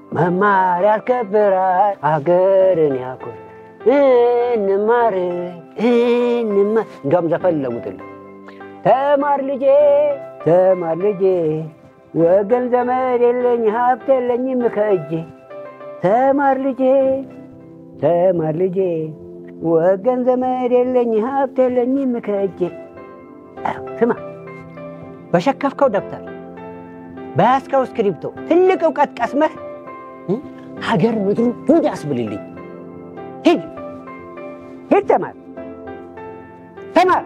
መማር ያስከብራል አገርን ያኮር እንማር እንማር እንዲያውም ዘፈን ለውጥልን ተማር ልጄ ተማር ልጄ ወገን ዘመድ የለኝ ሀብት የለኝም ከእጄ ተማር ልጄ ተማር ልጄ ወገን ዘመድ የለኝ ሀብት የለኝም ከእጄ ስማ በሸከፍከው ደብተር በያዝከው እስክሪብቶ ትልቅ እውቀት ቀስመህ ሀገር ምድሩ ጉድ አስብልልኝ ሂድ ሂድ ተማር ተማር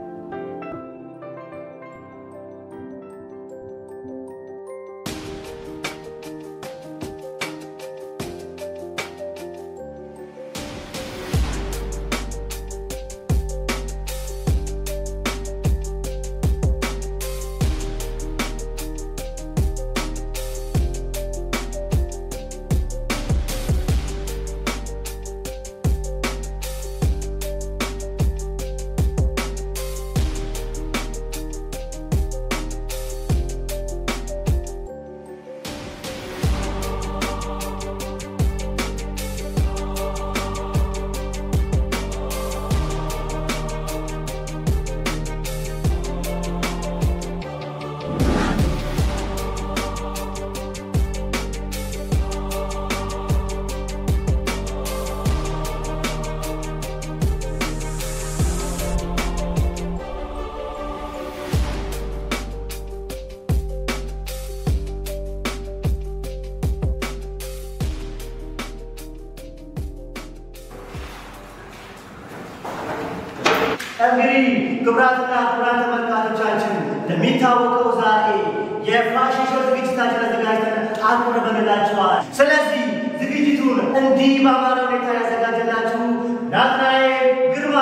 እንግዲህ ክቡራትና ክቡራን ተመልካቾቻችን እንደሚታወቀው ዛሬ የፋሽን ሾው ዝግጅታችን አዘጋጅተን አቅርበንላችኋል። ስለዚህ ዝግጅቱን እንዲህ በአማረ ሁኔታ ያዘጋጀላችሁ ናትናኤል ግርማ፣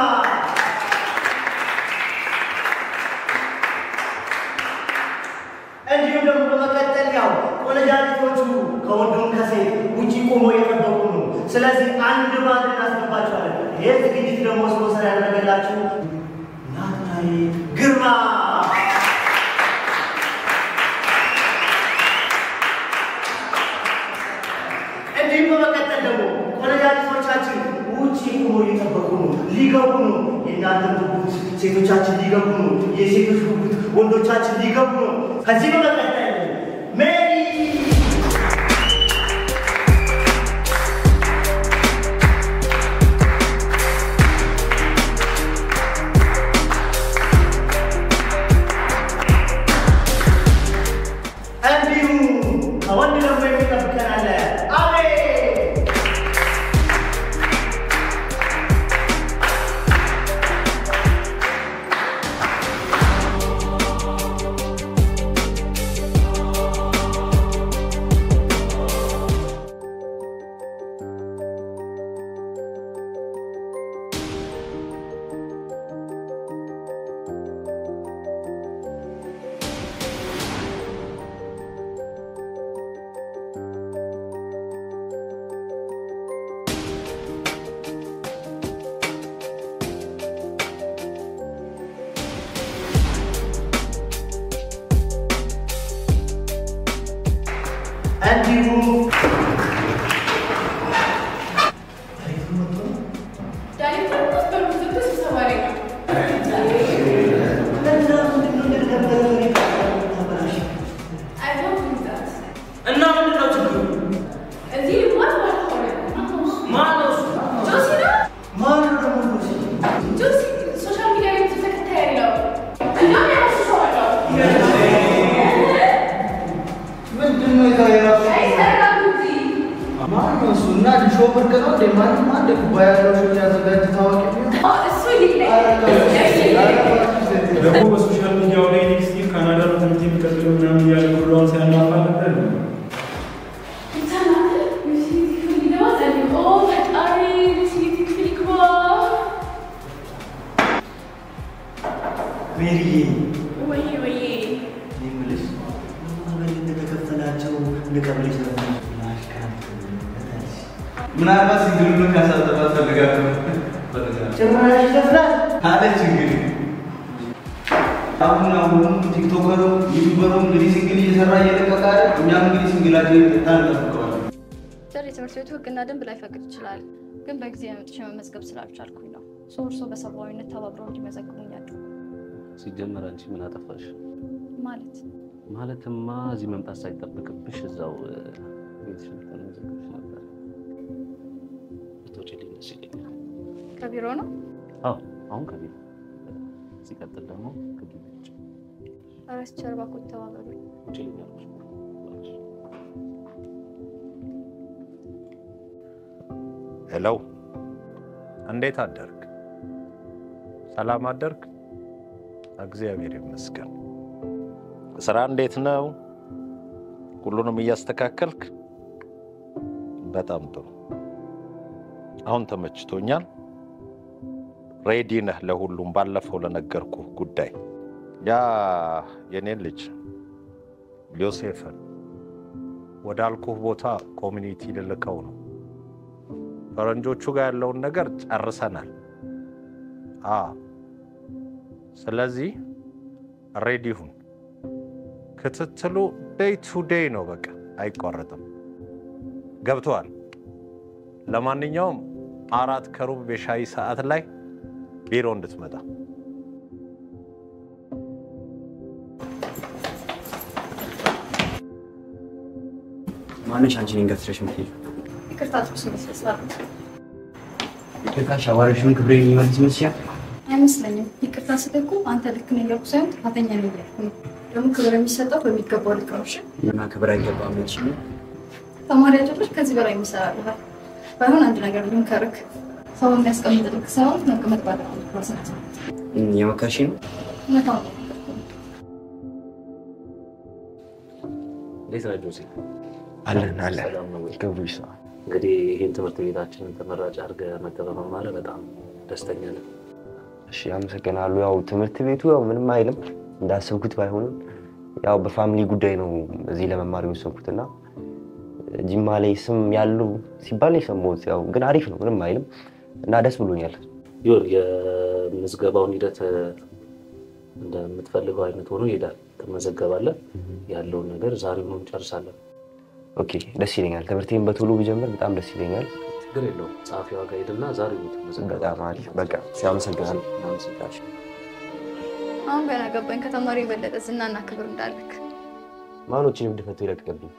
እንዲሁም ደግሞ በመቀጠል ያው ቆነጃጅቶቹ ከወንዱም ከሴት ውጭ ቆሞ የጠበቁ ነው። ስለዚህ አንድ ባንድ እናስገባቸዋለን። ይህ ዝግጅት ደግሞ ስፖንሰር ያደረገላችሁ ናትናኤል ግርማ እንዲሁም በመቀጠል ደግሞ ቆነጃጅቶቻችን ውጭ ቆሞ እየጠበቁ ነው፣ ሊገቡ ነው። የእናንተ ጉጉት ሴቶቻችን ሊገቡ ነው። የሴቶች ጉጉት ወንዶቻችን ሊገቡ ነው። ከዚህ በመቀጠል ሜሪ እንዲሁም ከወንድ ደግሞ የሚጠብቀን አለ አቤት እንዲሁም እና ምንድን ነው ችግሩ? ማን ነው እሱ? ማነው ደግሞ ሉሲ? ምንድን ነው የዛሬ ራሱ ማን ነው እሱ? እና ሾው ብርቅ ነው እንዴ? ማንም አንድ ኩባያ ያለው ሾው ያዘጋጅ ታዋቂ ደግሞ በሶሻል ሚዲያው ላይ ኔክስት ይር ካናዳ ነው ትምህርት የሚቀጥለው ምናምን እያለ ብሏን ሲያናፋ ነበር። ሜሪዬ እኔ የምልሽ ማህበር እንደተከፈላቸው ልቀበልሽ ነበር። ምናልባት ሲንግሉን ያሳጠባት ፈልጋለሁ ጭራሽ ይደፍራል። አለች እንግዲህ አሁን አሁን ቲክቶከሩ ዩቱበሩ እንግዲህ ሲንግል እየሰራ እየለቀቀ አይደል? እኛም እንግዲህ ሲንግላችን ታንጠብቀዋለን። ትምህርት ቤቱ ህግና ደንብ ላይፈቅድ ይችላል፣ ግን በጊዜ መጥቼ መመዝገብ ስላልቻልኩኝ ነው። ሰው እርሶ በሰብአዊነት ተባብረው እንዲመዘግቡኝ ያድርጉ። ሲጀመር አንቺ ምን አጠፋሽ? ማለት ማለትማ እዚህ መምጣት ሳይጠበቅብሽ እዛው እ፣ ቤትሽ መጥተን መዘገብሽ ነበር። ብትወጪልኝ ደስ ይለኛል። ከቢሮ ነው። አዎ አሁን ከቤት ሲቀጥል ደግሞ ከግቢ ውጭ አረስ ቸርባ እኮ ተባበሩኝ። ውጪልኝ አልኩሽ። ሄሎ፣ እንዴት አደርግ? ሰላም አደርግ? እግዚአብሔር ይመስገን። ስራ እንዴት ነው? ሁሉንም እያስተካከልክ? በጣም ጥሩ። አሁን ተመችቶኛል። ሬዲ ነህ ለሁሉም? ባለፈው ለነገርኩህ ጉዳይ ያ የኔን ልጅ ዮሴፍን ወዳልኩህ ቦታ ኮሚኒቲ ልልከው ነው። ፈረንጆቹ ጋር ያለውን ነገር ጨርሰናል። አ ስለዚህ ሬዲ ሁን። ክትትሉ ዴይ ቱ ዴይ ነው፣ በቃ አይቋረጥም። ገብተዋል። ለማንኛውም አራት ከሩብ የሻይ ሰዓት ላይ ቢሮ እንድትመጣ ማነሽ አንቺ እኔን ገፍትረሽ የምትሄጂው? ይቅርታ ጥቅስ መስለስላሉ ይቅርታሽ አዋረሽውን ክብሬ የሚመልስ ይመስልሻል? አይመስለኝም። ይቅርታ ስልህ እኮ አንተ ልክ ነህ እያልኩ ሳይሆን ጥፋተኛ ነህ እያልኩ ነው። ደግሞ ክብር የሚሰጠው በሚገባው ልክ ነው። እሺ እና ክብር አይገባም ልጅ ተማሪ አጭሮች ከዚህ በላይ የሚሰራልሃል። ባይሆን አንድ ነገር ልምከርክ፣ ሰው የሚያስቀምጥ ልክ ሳይሆን መቀመጥ ባለ ራስነት የመከርሽ ነው። እውነታው ነው። እንዴት ነህ ጆሴ? አለን አለን ሰላም ነው ወይ? ገቡ ይሰዋል እንግዲህ ይህን ትምህርት ቤታችንን ተመራጭ አድርገህ መተህ በመማርህ በጣም ደስተኛ ነን። እሺ አመሰግናለሁ። ያው ትምህርት ቤቱ ያው ምንም አይልም እንዳሰብኩት ባይሆንም ያው በፋሚሊ ጉዳይ ነው እዚህ ለመማር የወሰንኩት እና ጅማ ላይ ስም ያለው ሲባል ነው የሰማሁት። ያው ግን አሪፍ ነው ምንም አይልም እና ደስ ብሎኛል። ይሁን የምዝገባውን ሂደት እ፣ እንደምትፈልገው አይነት ሆኖ ይሄዳል። ትመዘገባለህ። ያለውን ነገር ዛሬውኑ እንጨርሳለን። ኦኬ ደስ ይለኛል። ትምህርቴን በቶሎ ብጀምር በጣም ደስ ይለኛል። ችግር የለውም። ጸሐፊዋ ጋር ሄድና ዛሬውኑ ትመዘገባለህ። በጣም አሪፍ በቃ ሲያመሰግናለሁ። እናመሰግናለን። አሁን ገና ገባኝ ከተማሪ የበለጠ ዝናና ክብር እንዳለክ። ማኖችን እብድ ፈቶ ይለቅቅብኝ።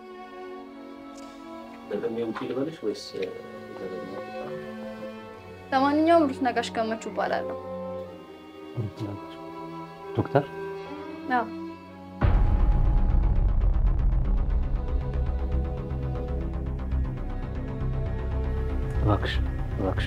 ደግሜ ውጪ ልበልሽ ወይስ እ፣ ደግሜ? ለማንኛውም ሩት ነጋሽ ገመቹ እባላለሁ። ዶክተር አዎ እባክሽ እባክሽ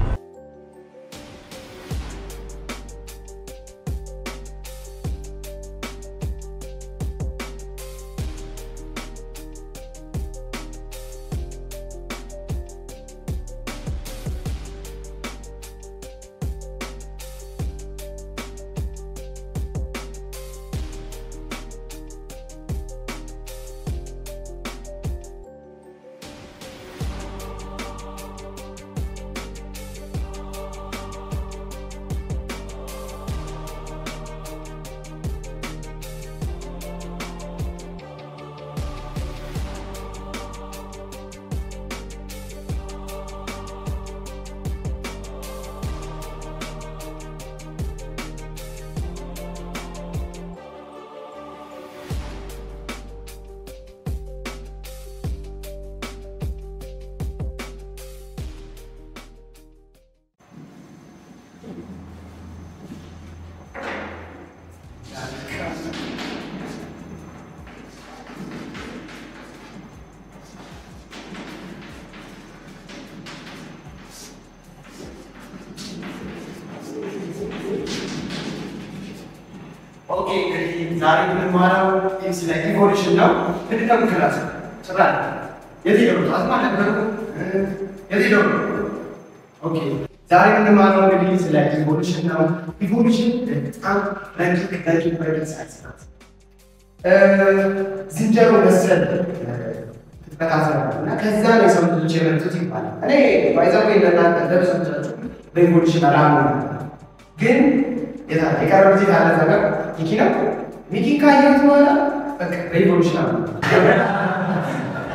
ኦኬ እንግዲህ ዛሬ የምንማረው ስለ ኢቮሉሽን ነው። ምንድን ነው ክላስ ስራ የት ሄደው ነው? አዝማ ነበሩ የት ሄደው ነው? ኦኬ ዛሬ የምንማረው እንግዲህ ስለ ኢቮሉሽን ነው። ኢቮሉሽን በጣም ረቂቅ ረቂቅ ረቂቅ ሳይንስ ናት። እ፣ ዝንጀሮ መሰል ፍጥረታት ነው እና ከዛ ነው የሰው ልጆች የመጡት ይባላል። እኔ ባይዛዌ እንደናንተ ለብሶቻችሁ በኢቮሉሽን አላምንም ግን የታ- የቀረው ጊዜ ካለ ነገር ሚኪ ነው። ሚኪ ካየሁት በኋላ በቃ በኢቮሉሽን አሉ።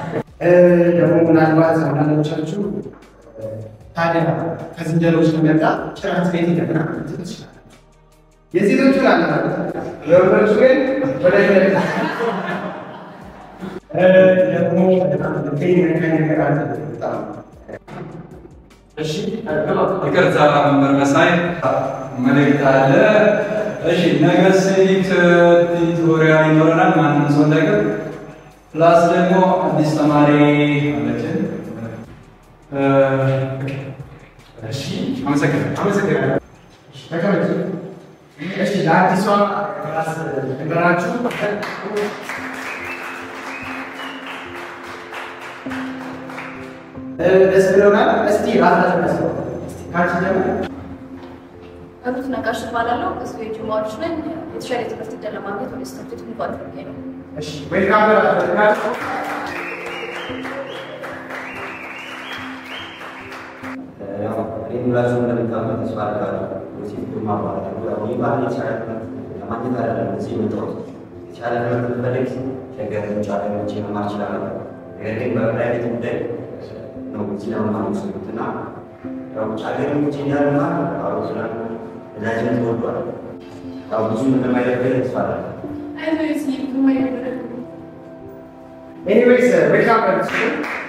ደግሞ ምናልባት አንዳንዶቻችሁ ታዲያ ከዝንጀሮች ከመጣ ጭራት ቤት ይገና ትችላል። የሴቶቹ ላለ የወንዶቹ ግን ወደ ደግሞ ይቅርታ መምህር መሳይ መልእክት አለ። እሺ ነገ ሲቪክ ቱቶሪያል ይኖረናል። ማንም ሰው እንዳይቀር። ፕላስ ደግሞ አዲስ ተማሪ አለችን። እሺ አመሰግናለሁ። አመሰግናለሁ። ተቀመጡ። እሺ ለአዲሷ ራስ ነገራችሁ ደስ ብሎናል። እስቲ ራሳችሁ ደስ ካንቺ ደግሞ ሩት ነጋሽ እባላለሁ። እዚሁ የጅማዎች ነኝ። የተሻለ የትምህርት ዕድል ለማግኘት ወደ ትምህርት ቤት ሙሉ አድርጌ ነው። እሺ ዌልካም በላችሁ። ሁላችሁ እንደምታውቁት ተስፋ አደርጋለሁ። ዮሴፍ ግርማ እባላለሁ። ያው ይህ ባህል የተሻለ ትምህርት ለማግኘት አይደለም እዚህ የመጣሁት። የተሻለ ትምህርት ብፈልግ ሸገር ውጭ ሀገር ሄጄ መማር እችላለሁ። ነገር ግን በፕራይቬት ጉዳይ ነው እዚህ ለመማር የወሰንኩት እና ያው ውጭ ሀገር ሄጄ እንዳልማር አውሮፕላን ነዳጅም ተወዷል። ያው ብዙ እንደማይደብር ተስፋ አደርጋለሁ። ኤኒዌይስ ዌልካም በላችሁ።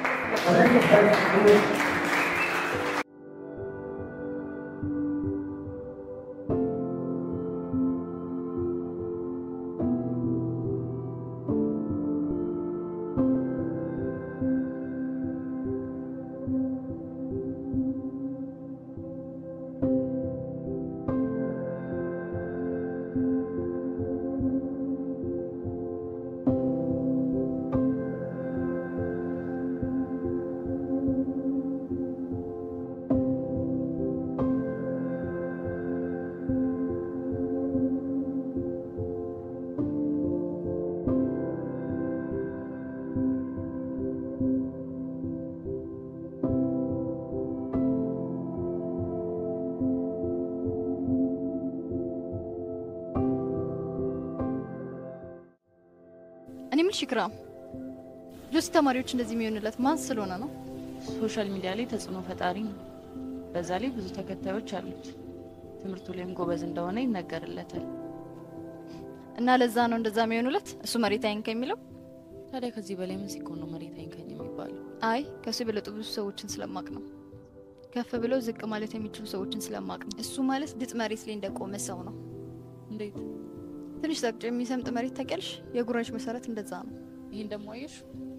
እኔ የምልሽ ኢክራም፣ ጆሲ ተማሪዎች እንደዚህ የሚሆንለት ማን ስለሆነ ነው? ሶሻል ሚዲያ ላይ ተጽዕኖ ፈጣሪ ነው። በዛ ላይ ብዙ ተከታዮች አሉት። ትምህርቱ ላይም ጎበዝ እንደሆነ ይነገርለታል። እና ለዛ ነው እንደዛ የሚሆኑለት እሱ መሬት አይንካ የሚለው። ታዲያ ከዚህ በላይ ምን ሲኮን ነው መሬት አይንካኝ የሚባለው? አይ ከሱ የበለጡ ብዙ ሰዎችን ስለማቅ ነው። ከፍ ብለው ዝቅ ማለት የሚችሉ ሰዎችን ስለማቅ ነው። እሱ ማለት ድጥ መሬት ላይ እንደቆመ ሰው ነው። እንዴት? ትንሽ ዘቅጦ የሚሰምጥ መሬት ታውቂያለሽ? የጉራሽ መሰረት እንደዛ ነው። ይህን ደግሞ አየሽ?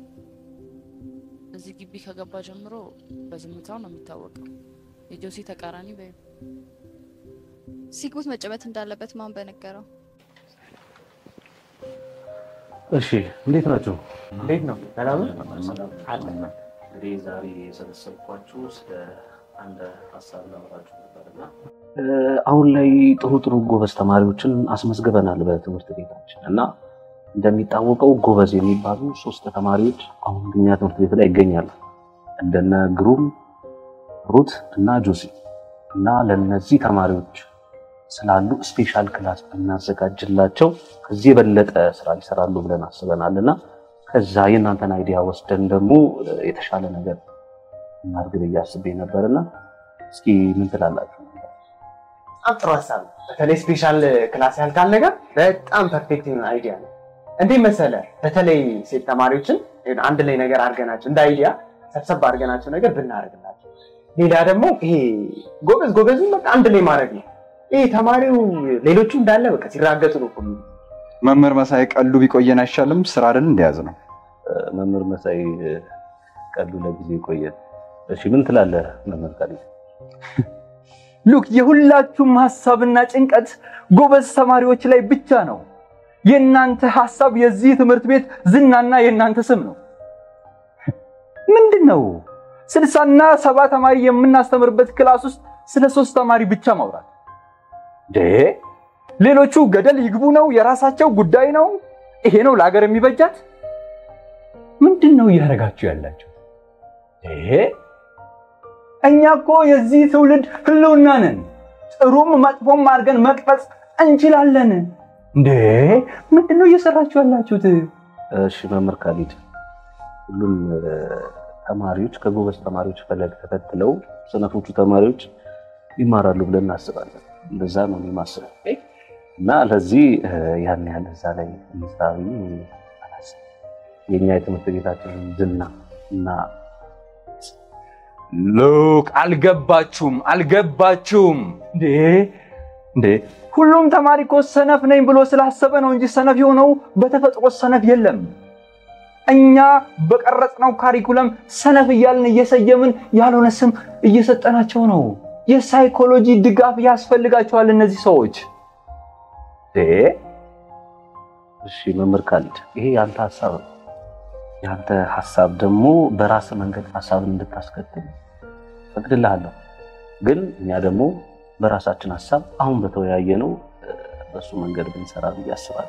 እዚህ ግቢ ከገባ ጀምሮ በዝምታው ነው የሚታወቀው። የጆሲ ተቃራኒ በይ ሲግቡት መጨበት እንዳለበት ማን በነገረው? እሺ እንዴት ናቸው? እንዴት ነው? ሰላም እንግዲህ ዛሬ የሰበሰብኳችሁ ስለ አንድ ሀሳብ ላወራችሁ ነበርና አሁን ላይ ጥሩ ጥሩ ጎበዝ ተማሪዎችን አስመዝግበናል በትምህርት ቤታችን እና እንደሚታወቀው ጎበዝ የሚባሉ ሶስት ተማሪዎች አሁን እኛ ትምህርት ቤት ላይ ይገኛሉ። እንደነ ግሩም፣ ሩት እና ጆሲ እና ለነዚህ ተማሪዎች ስላሉ ስፔሻል ክላስ ብናዘጋጅላቸው ከዚህ የበለጠ ስራ ይሰራሉ ብለን አስበናል እና ከዛ የእናንተን አይዲያ ወስደን ደግሞ የተሻለ ነገር እናድርግ ብዬ አስቤ ነበርና እስኪ ምን ትላላችሁ? በጣም ጥሩ ሀሳብ ነው። በተለይ ስፔሻል ክላስ ያልካል ነገር በጣም ፐርፌክት የሆነ አይዲያ ነው። እንዴት መሰለ፣ በተለይ ሴት ተማሪዎችን አንድ ላይ ነገር አድርገናቸው እንደ አይዲያ ሰብሰብ አድርገናቸው ነገር ብናደርግላቸው፣ ሌላ ደግሞ ይሄ ጎበዝ ጎበዙን በቃ አንድ ላይ ማድረግ ነው። ይሄ ተማሪው ሌሎቹ እንዳለ በቃ ሲራገጡ ነው እኮ የሚውሉት። መምህር መሳይ ቀሉ ቢቆየን አይሻልም? ስራ አይደል እንደያዝ ነው። መምህር መሳይ ቀሉ ለጊዜ ይቆየን። እሺ ምን ትላለህ መምህር ካሊ? ሉክ የሁላችሁም ሀሳብና ጭንቀት ጎበዝ ተማሪዎች ላይ ብቻ ነው። የእናንተ ሀሳብ የዚህ ትምህርት ቤት ዝናና የእናንተ ስም ነው። ምንድን ነው ስልሳና ሰባ ተማሪ የምናስተምርበት ክላስ ውስጥ ስለ ሶስት ተማሪ ብቻ ማውራት ደ ሌሎቹ ገደል ይግቡ ነው፣ የራሳቸው ጉዳይ ነው። ይሄ ነው ለሀገር የሚበጃት። ምንድን ነው እያደረጋችሁ ያላችሁ? ይሄ እኛ እኮ የዚህ ትውልድ ህልውና ነን። ጥሩም መጥፎም አድርገን መቅረጽ እንችላለን። እንዴ ምንድን ነው እየሰራችሁ ያላችሁት? እሺ መምህር ካሊድ ሁሉም እ፣ ተማሪዎች ከጎበዝ ተማሪዎች ፈለግ ተከትለው ሰነፎቹ ተማሪዎች ይማራሉ ብለን እናስባለን። እንደዛ ነው እኔ የማስበው እና ለዚህ እ፣ ያን ያህል እዛ ላይ እንስራ ብዬ አላስብም። የእኛ የትምህርት ቤታችንን ዝና እና ሉክ አልገባችሁም፣ አልገባችሁም እንዴ እንዴ! ሁሉም ተማሪ እኮ ሰነፍ ነኝ ብሎ ስላሰበ ነው እንጂ ሰነፍ የሆነው በተፈጥሮ ሰነፍ የለም። እኛ በቀረጽነው ካሪኩለም ሰነፍ እያልን እየሰየምን ያልሆነ ስም እየሰጠናቸው ነው። የሳይኮሎጂ ድጋፍ ያስፈልጋቸዋል እነዚህ ሰዎች። እንዴ! እሺ መምህር ካሊድ ይሄ ያንተ ሀሳብ ነው። ያንተ ሀሳብ ደግሞ በራስ መንገድ ሀሳብን እንድታስከትል ፈቅድልሃለሁ። ግን እኛ ደግሞ በራሳችን ሀሳብ አሁን በተወያየ ነው በሱ መንገድ ብንሰራ ብዬ አስባለሁ።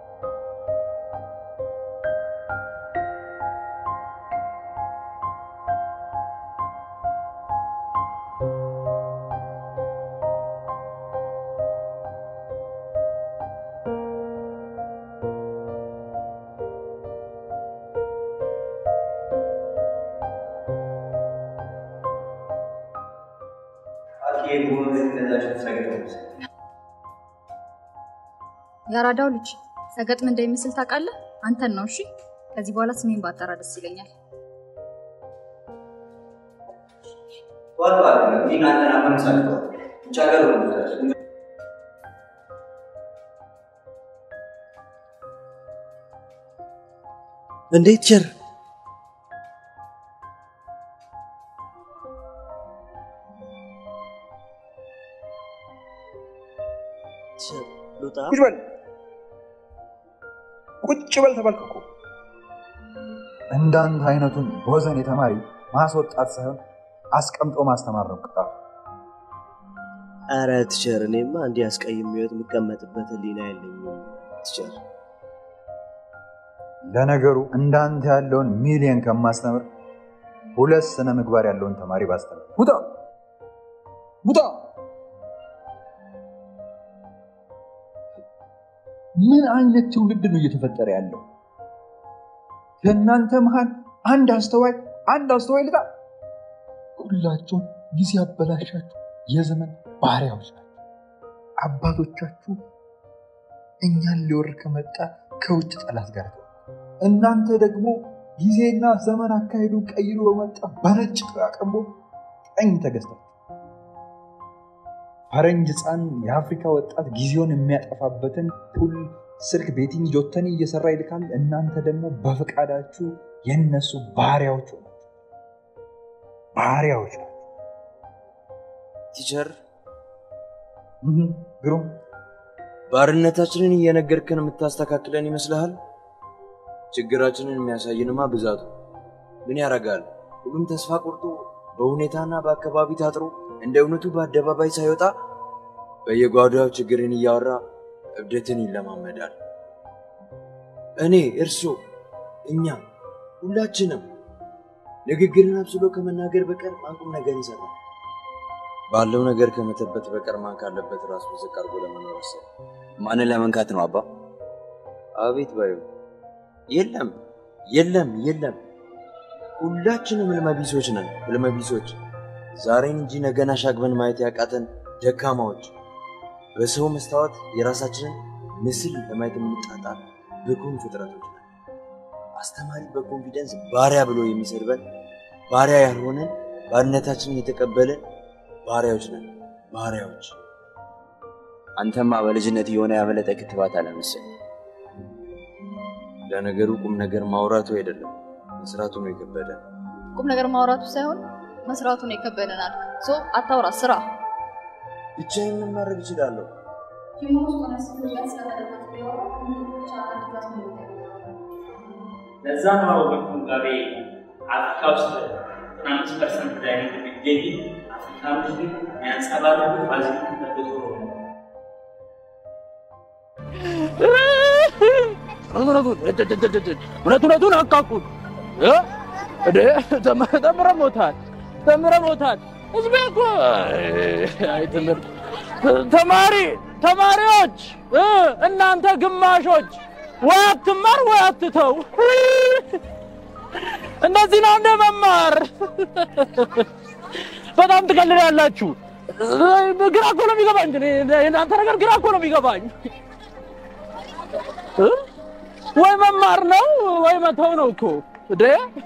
የአራዳው ልጅ ሰገጥም እንደሚመስል ታውቃለህ? አንተን ነው። እሺ፣ ከዚህ በኋላ ስሜን ባጠራ ደስ ይለኛል። እንዴት ቸር ልውጣ? ቁጭ በል ቁጭ በል ተባልክ እኮ። እንዳንተ አይነቱን ቦዘኔ ተማሪ ማስወጣት ሳይሆን አስቀምጦ ማስተማር ነው ቅጣቱ። ኧረ ቲቸር፣ እኔማ እንዲህ አስቀይም ህይወት የምቀመጥበት ህሊና የለኝም ቲቸር። ለነገሩ እንዳንተ ያለውን ሚሊየን ከማስተምር ሁለት ስነ ምግባር ያለውን ተማሪ ባስተምር። ውጣ ውጣ! ምን አይነት ትውልድ ነው እየተፈጠረ ያለው? ከእናንተ መሃል አንድ አስተዋይ አንድ አስተዋይ ልጣ። ሁላችሁም ጊዜ አበላሻችሁ የዘመን ባሪያዎች ናቸው። አባቶቻችሁ እኛን ሊወር ከመጣ ከውጭ ጠላት ጋር ተዋጉ። እናንተ ደግሞ ጊዜና ዘመን አካሄዱን ቀይሮ በመጣ በነጭ ቅራቅንቦ ቀኝ ተገዝታችሁ ፈረንጅ ሕፃን የአፍሪካ ወጣት ጊዜውን የሚያጠፋበትን ፑል ስልክ ቤቲንግ ጆተኒ እየሰራ ይልካል። እናንተ ደግሞ በፈቃዳችሁ የነሱ ባሪያዎች ሆናችሁ ባሪያዎች ናቸው። ቲቸር ግሩም ባርነታችንን እየነገርከን የምታስተካክለን ይመስልሃል? ችግራችንን የሚያሳይንማ ብዛቱ ምን ያደርጋል? ሁሉም ተስፋ ቆርጦ በሁኔታና በአካባቢ ታጥሮ እንደ እውነቱ በአደባባይ ሳይወጣ በየጓዳው ችግርን እያወራ እብደትን ይለማመዳል። እኔ፣ እርሶ፣ እኛ ሁላችንም ንግግርን አብስሎ ከመናገር በቀር ማን ቁም ነገር ይሰራል? ባለው ነገር ከመተበት በቀር ማን ካለበት ራሱ ዝቅ አድርጎ ለመኖር አሰበ? ማንን ለመንካት ነው አባ? አቤት ባዩ የለም የለም የለም። ሁላችንም ህልመቢሶች ነን፣ ህልመቢሶች ዛሬን እንጂ ነገን አሻግበን ማየት ያቃተን ደካማዎች፣ በሰው መስታወት የራሳችንን ምስል ለማየት የምንጣጣር ብኩን ፍጥረቶች ነን። አስተማሪ በኮንፊደንስ ባሪያ ብሎ የሚሰድበን ባሪያ ያልሆነን ባርነታችንን የተቀበልን ባሪያዎች ነን። ባሪያዎች አንተማ በልጅነት የሆነ ያመለጠ ክትባት አለመሰለኝ። ለነገሩ ቁም ነገር ማውራቱ አይደለም መስራቱ ነው የከበደ። ቁም ነገር ማውራቱ ሳይሆን መስራቱን የከበደናል። ሶ አታውራ፣ ስራ። ብቻ ምን ማድረግ እችላለሁ? ለዛ ነው በቁንጋቤ አፍሪካ ውስጥ ዘጠና አምስት ፐርሰንት ዳይነት የሚገኝ አፍሪካኖች ግን የሚያንጸባርቁ ባዚሊክ ተደርጎ ነው። እውነት እውነቱን አቃቁት ተምረ ሞታል ተምረ ሞታል። ህዝቤ እኮ አይ ትምህርት ተማሪ ተማሪዎች እናንተ ግማሾች ወይ አትማር ወይ አትተው። እንደዚህ ነው እንደ መማር። በጣም ትቀልዳላችሁ። ግራ እኮ ነው የሚገባኝ። እኔ የእናንተ ነገር ግራ እኮ ነው የሚገባኝ። እ? ወይ መማር ነው ወይ መተው ነው እኮ እንዴ!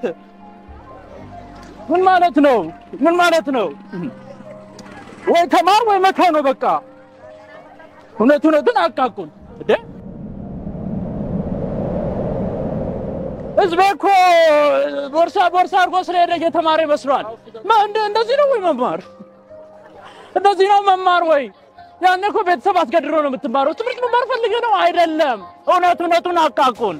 ምን ማለት ነው? ምን ማለት ነው? ወይ ተማር ወይ መተው ነው በቃ። እውነት እውነቱን አቃቁን እንዴ! ህዝቤ እኮ ቦርሳ ቦርሳ አድርጎ ስለሄደ እየተማረ ይመስሏል። ማ- እንደ- እንደዚህ ነው ወይ መማር? እንደዚህ ነው መማር ወይ? ያኔ እኮ ቤተሰብ አስገድሮ ነው የምትማረው። ትምህርት መማር ፈልገ ነው አይደለም። እውነት እውነቱን አቃቁን።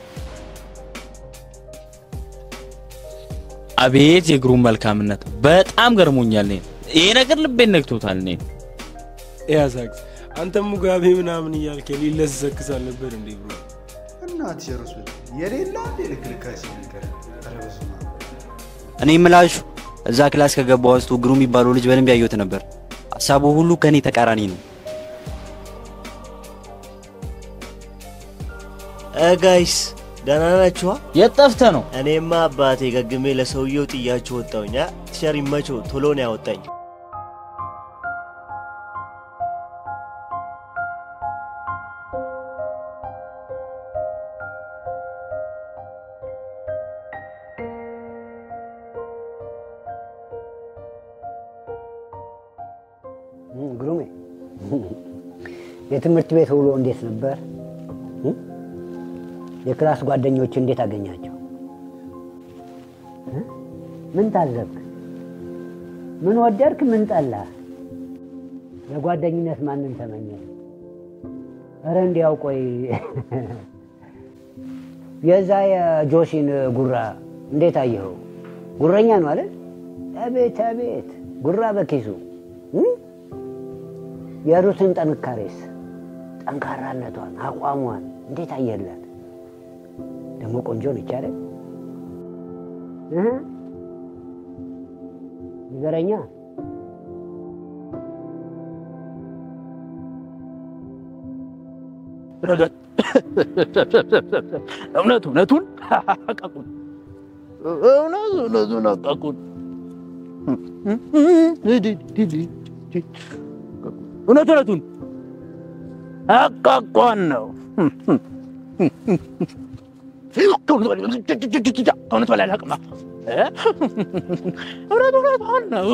አቤት የእግሩን መልካምነት በጣም ገርሞኛል። እኔን ይሄ ነገር ልቤን ነክቶታል። እኔን ያዛግዝ አንተም ሙጋቤ ምናምን እያልክ ሊለዘክሳል ነበር እንዴ ብሎ እናት ጨርሱ የሌላ እንዴ ልክልካሲ ነገር ኧረ በስመ አብ። እኔ የምላችሁ እዛ ክላስ ከገባ ውስጥ ግሩ የሚባለው ልጅ በደንብ ያየሁት ነበር። ሀሳቡ ሁሉ ከኔ ተቃራኒ ነው። ጋይስ ደህና ናችኋ? የት ጠፍተህ ነው? እኔማ አባቴ ገግሜ ለሰውየው ጥያችሁ ወጣሁኝ። አ? ቲቸር ይመቸው ቶሎ ነው ያወጣኝ። ግሩሜ የትምህርት ቤት ውሎ እንዴት ነበር? የክላስ ጓደኞች እንዴት አገኛቸው? ምን ታዘብክ? ምን ወደድክ? ምን ጠላህ? ለጓደኝነት ማንን ተመኘ? እረ እንዲያው ቆይ የዛ የጆሲን ጉራ እንዴት አየኸው? ጉረኛ ነው አለ። አቤት አቤት፣ ጉራ በኪሱ እም? የሩትን ጥንካሬስ ጠንካራነቷን አቋሟን እንዴት አየላት? ደግሞ ቆንጆ ነች አይደል? እህ? ንገረኛ። ረገጥ እውነት እውነቱን አቃቁን። እውነት እውነቱን አቃቁን። እውነት እውነቱን አቃቋን ነው። ከእውነት በላይ አላውቅም። እ? እውነት እውነቷን ነው።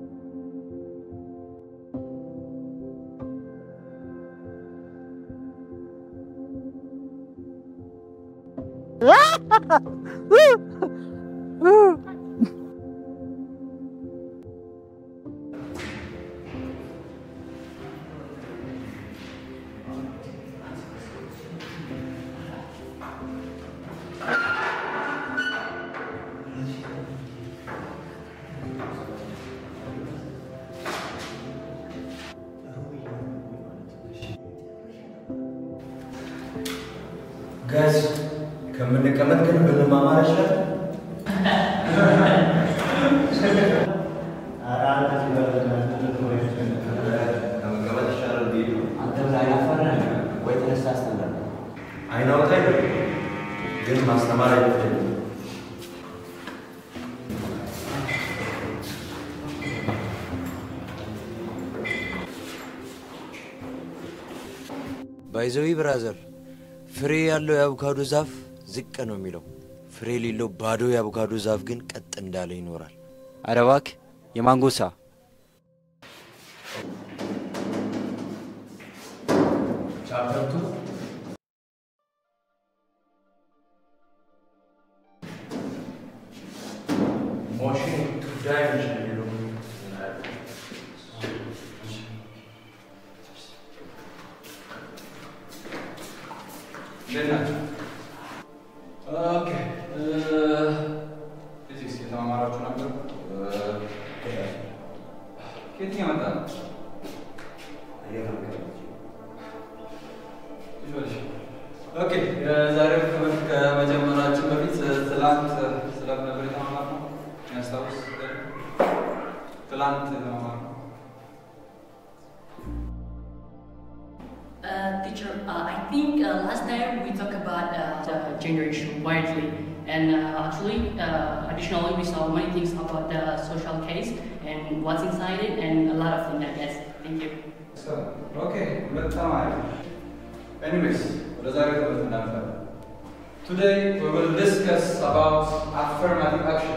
ጋዝ ከምንቀመጥ ግን ብንማማር ይችላል። ከመቀመጥ ይሻላል ብዬ ነው። አንተ ምን አይናፋር ነህ? ወይ ተነስተህ አስተምረን። አይናውጣ ግን ማስተማር አይችልም። ባይዘዊ ብራዘር ፍሬ ያለው የአቮካዶ ዛፍ ዝቅ ነው የሚለው፣ ፍሬ የሌለው ባዶ የአቮካዶ ዛፍ ግን ቀጥ እንዳለ ይኖራል። ኧረ እባክህ የማንጎሳ ቻፕተር ቱ ሞሽን ቱ ዳይሜንሽን የሚለው እንዴት ናቸው? ኦኬ ፊዚክስ የተማማራችሁ ነበር? ከየትኛው መጣ ነው? ኦኬ የዛሬው ትምህርት ከመጀመራችን በፊት ትላንት ስለምን ነበር የተማማርነው? የሚያስታውስ ትላንት የተማማርነው Uh, teacher, uh, I think uh, last time we talked about uh, the generation widely, And uh, actually, uh, additionally, we saw many things about the social case and what's inside it, and a lot of things, I guess. Thank you. So, okay, በጣም አሪፍ። Anyways, ወደ ዛሬ ትምህርት እናልፋለን። Today we will discuss about affirmative action.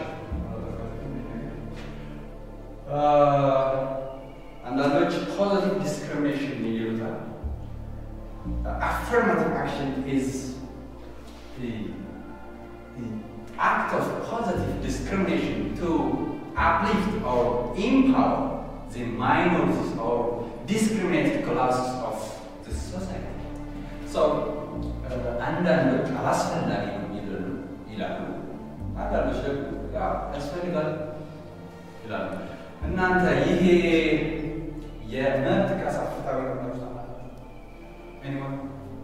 Uh, አንዳንዶች positive discrimination ይሉታል። affirmative action is the, the act of positive discrimination to uplift or empower the minorities or discriminated classes of the society. So, uh, አንዳንዶች አላስፈላጊ ነው ይላሉ ይላሉ። አንዳንዶች ደግሞ ያው ያስፈልጋል ይላሉ። እናንተ ይሄ የመብት ጥቃት ፍትሐዊ ነው ብላችሁ ታምናላችሁ? Anyone?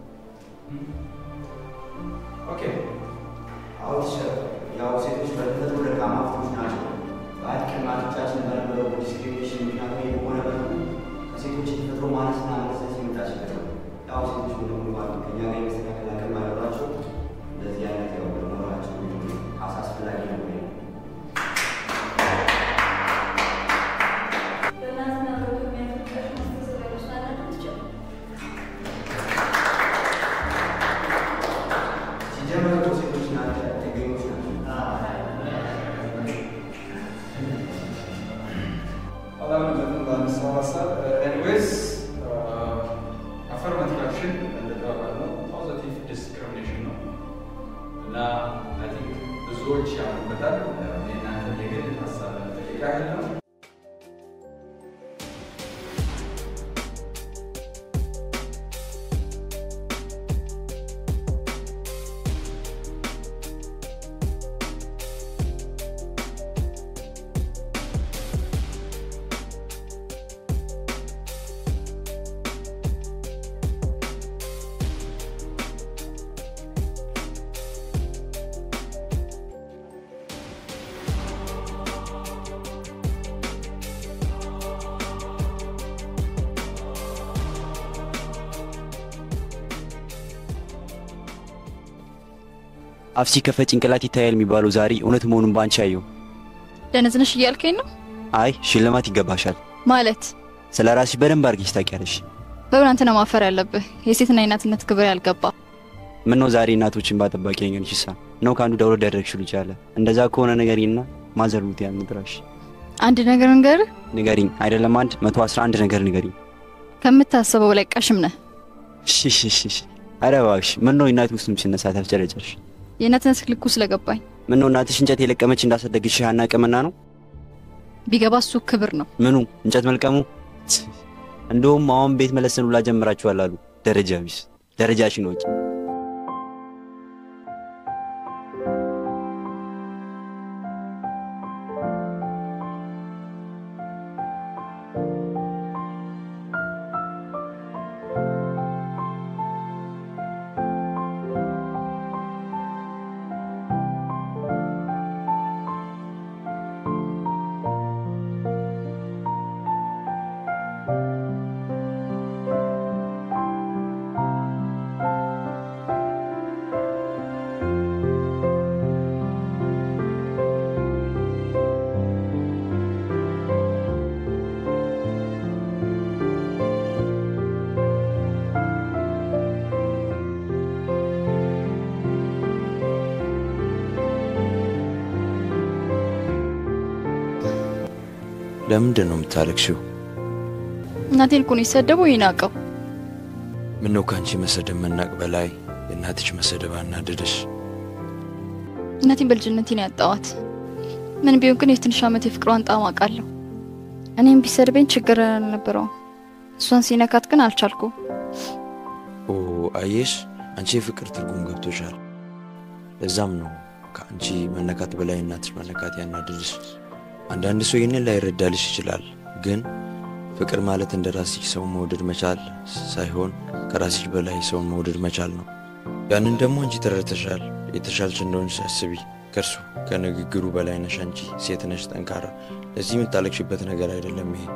ኦኬ አሁን ያው ሴቶች በተፈጥሮ ደካማ ፍጥሮች ናቸው። በአያት ቅድማቶቻችን በነበረው ዲስክሪሚኔሽን ምክንያቱ ይህ በሆነ መልኩ ከሴቶች የተፈጥሮ ማነስና መቅሰስ የመጣ ችግር ነው። ያው ሴቶች ወደ ሙሉ ባሉ ከኛ ጋር የመስተካከል አቅም ባይኖራቸው እንደዚህ አይነት ያው መኖራቸው አሳ አስፈላጊ ነው ወይ ሲጀመር እኮ ሴቶች ናቸው ጥገኞች አላምንበትም በአነሳው ሀሳብ ኤኒዌይስ አፈርማቲቭ አክሽን እንደተባባልነው ፖዚቲቭ ዲስክሪሚኔሽን ነው እና አይ ቲንክ ብዙዎች ያምኑበታል። የእናንተ የግል ሀሳብ ለመጠየቅ ያህል ነው። አፍ ሲከፈት ጭንቅላት ይታያል የሚባለው ዛሬ እውነት መሆኑን በአንቺ አየሁ። ደነዝነሽ እያልከኝ ነው አይ ሽልማት ይገባሻል። ማለት? ስለ ራስሽ በደንብ አድርገሽ ታውቂያለሽ። በምን አንተ ነው ማፈር ያለብህ? የሴትና የእናትነት ክብር ያልገባ ምን ነው ዛሬ እናቶችን ባጠባቂ ነገር ይሳ ነው ከአንዱ ደውሎ ያደረግሽ ልጅ አለ። እንደዛ ከሆነ ንገሪኝና ማዘርቡት ያን ምድራሽ አንድ ነገር እንገርህ፣ ንገሪኝ። አይደለም አንድ መቶ አስራ አንድ ነገር ንገሪኝ። ከምታስበው ላይ ቀሽም ነህ። ሽሽሽሽ ኧረ እባክሽ ምን ነው እናት ውስጥም ሲነሳ ተፍጨረጨርሽ? የእናትነት ልኩ ስለገባኝ ምን ነው እናትሽ እንጨት የለቀመች እንዳሳደግሽ አናቅምና ነው? ቢገባ እሱ ክብር ነው። ምኑ እንጨት መልቀሙ? እንደውም አሁን ቤት መለስን ሁላ ጀምራችኋል አሉ። ደረጃ ቢስ ደረጃሽን ወቂ። ለምንድን ነው የምታለቅሽው? እናቴን እኮ ነው የሰደበው ይናቀው። ምነው ከአንቺ መሰደብ መናቅ በላይ የእናትሽ መሰደብ አናደደሽ? እናቴን በልጅነቴ ነው ያጣዋት። ምን ቢሆን ግን የትንሽ ዓመት የፍቅሯን ጣዕም አውቃለሁ። እኔም ቢሰድበኝ ችግር አልነበረውም። እሷን ሲነካት ግን አልቻልኩም። ኦ አየሽ፣ አንቺ የፍቅር ትርጉም ገብቶሻል። ለዛም ነው ከአንቺ መነካት በላይ እናትሽ መነካት ያናደድሽ። አንዳንድ ሰው ይህንን ላይረዳልሽ ይችላል። ግን ፍቅር ማለት እንደ ራስሽ ሰውን መውደድ መቻል ሳይሆን ከራስሽ በላይ ሰውን መውደድ መቻል ነው። ያንን ደግሞ አንቺ ተረድተሻል። የተሻልሽ እንደሆንሽ አስቢ። ከእርሱ ከንግግሩ በላይ ነሽ አንቺ። ሴት ነሽ፣ ጠንካራ። ለዚህ የምታለቅሽበት ነገር አይደለም ይሄ።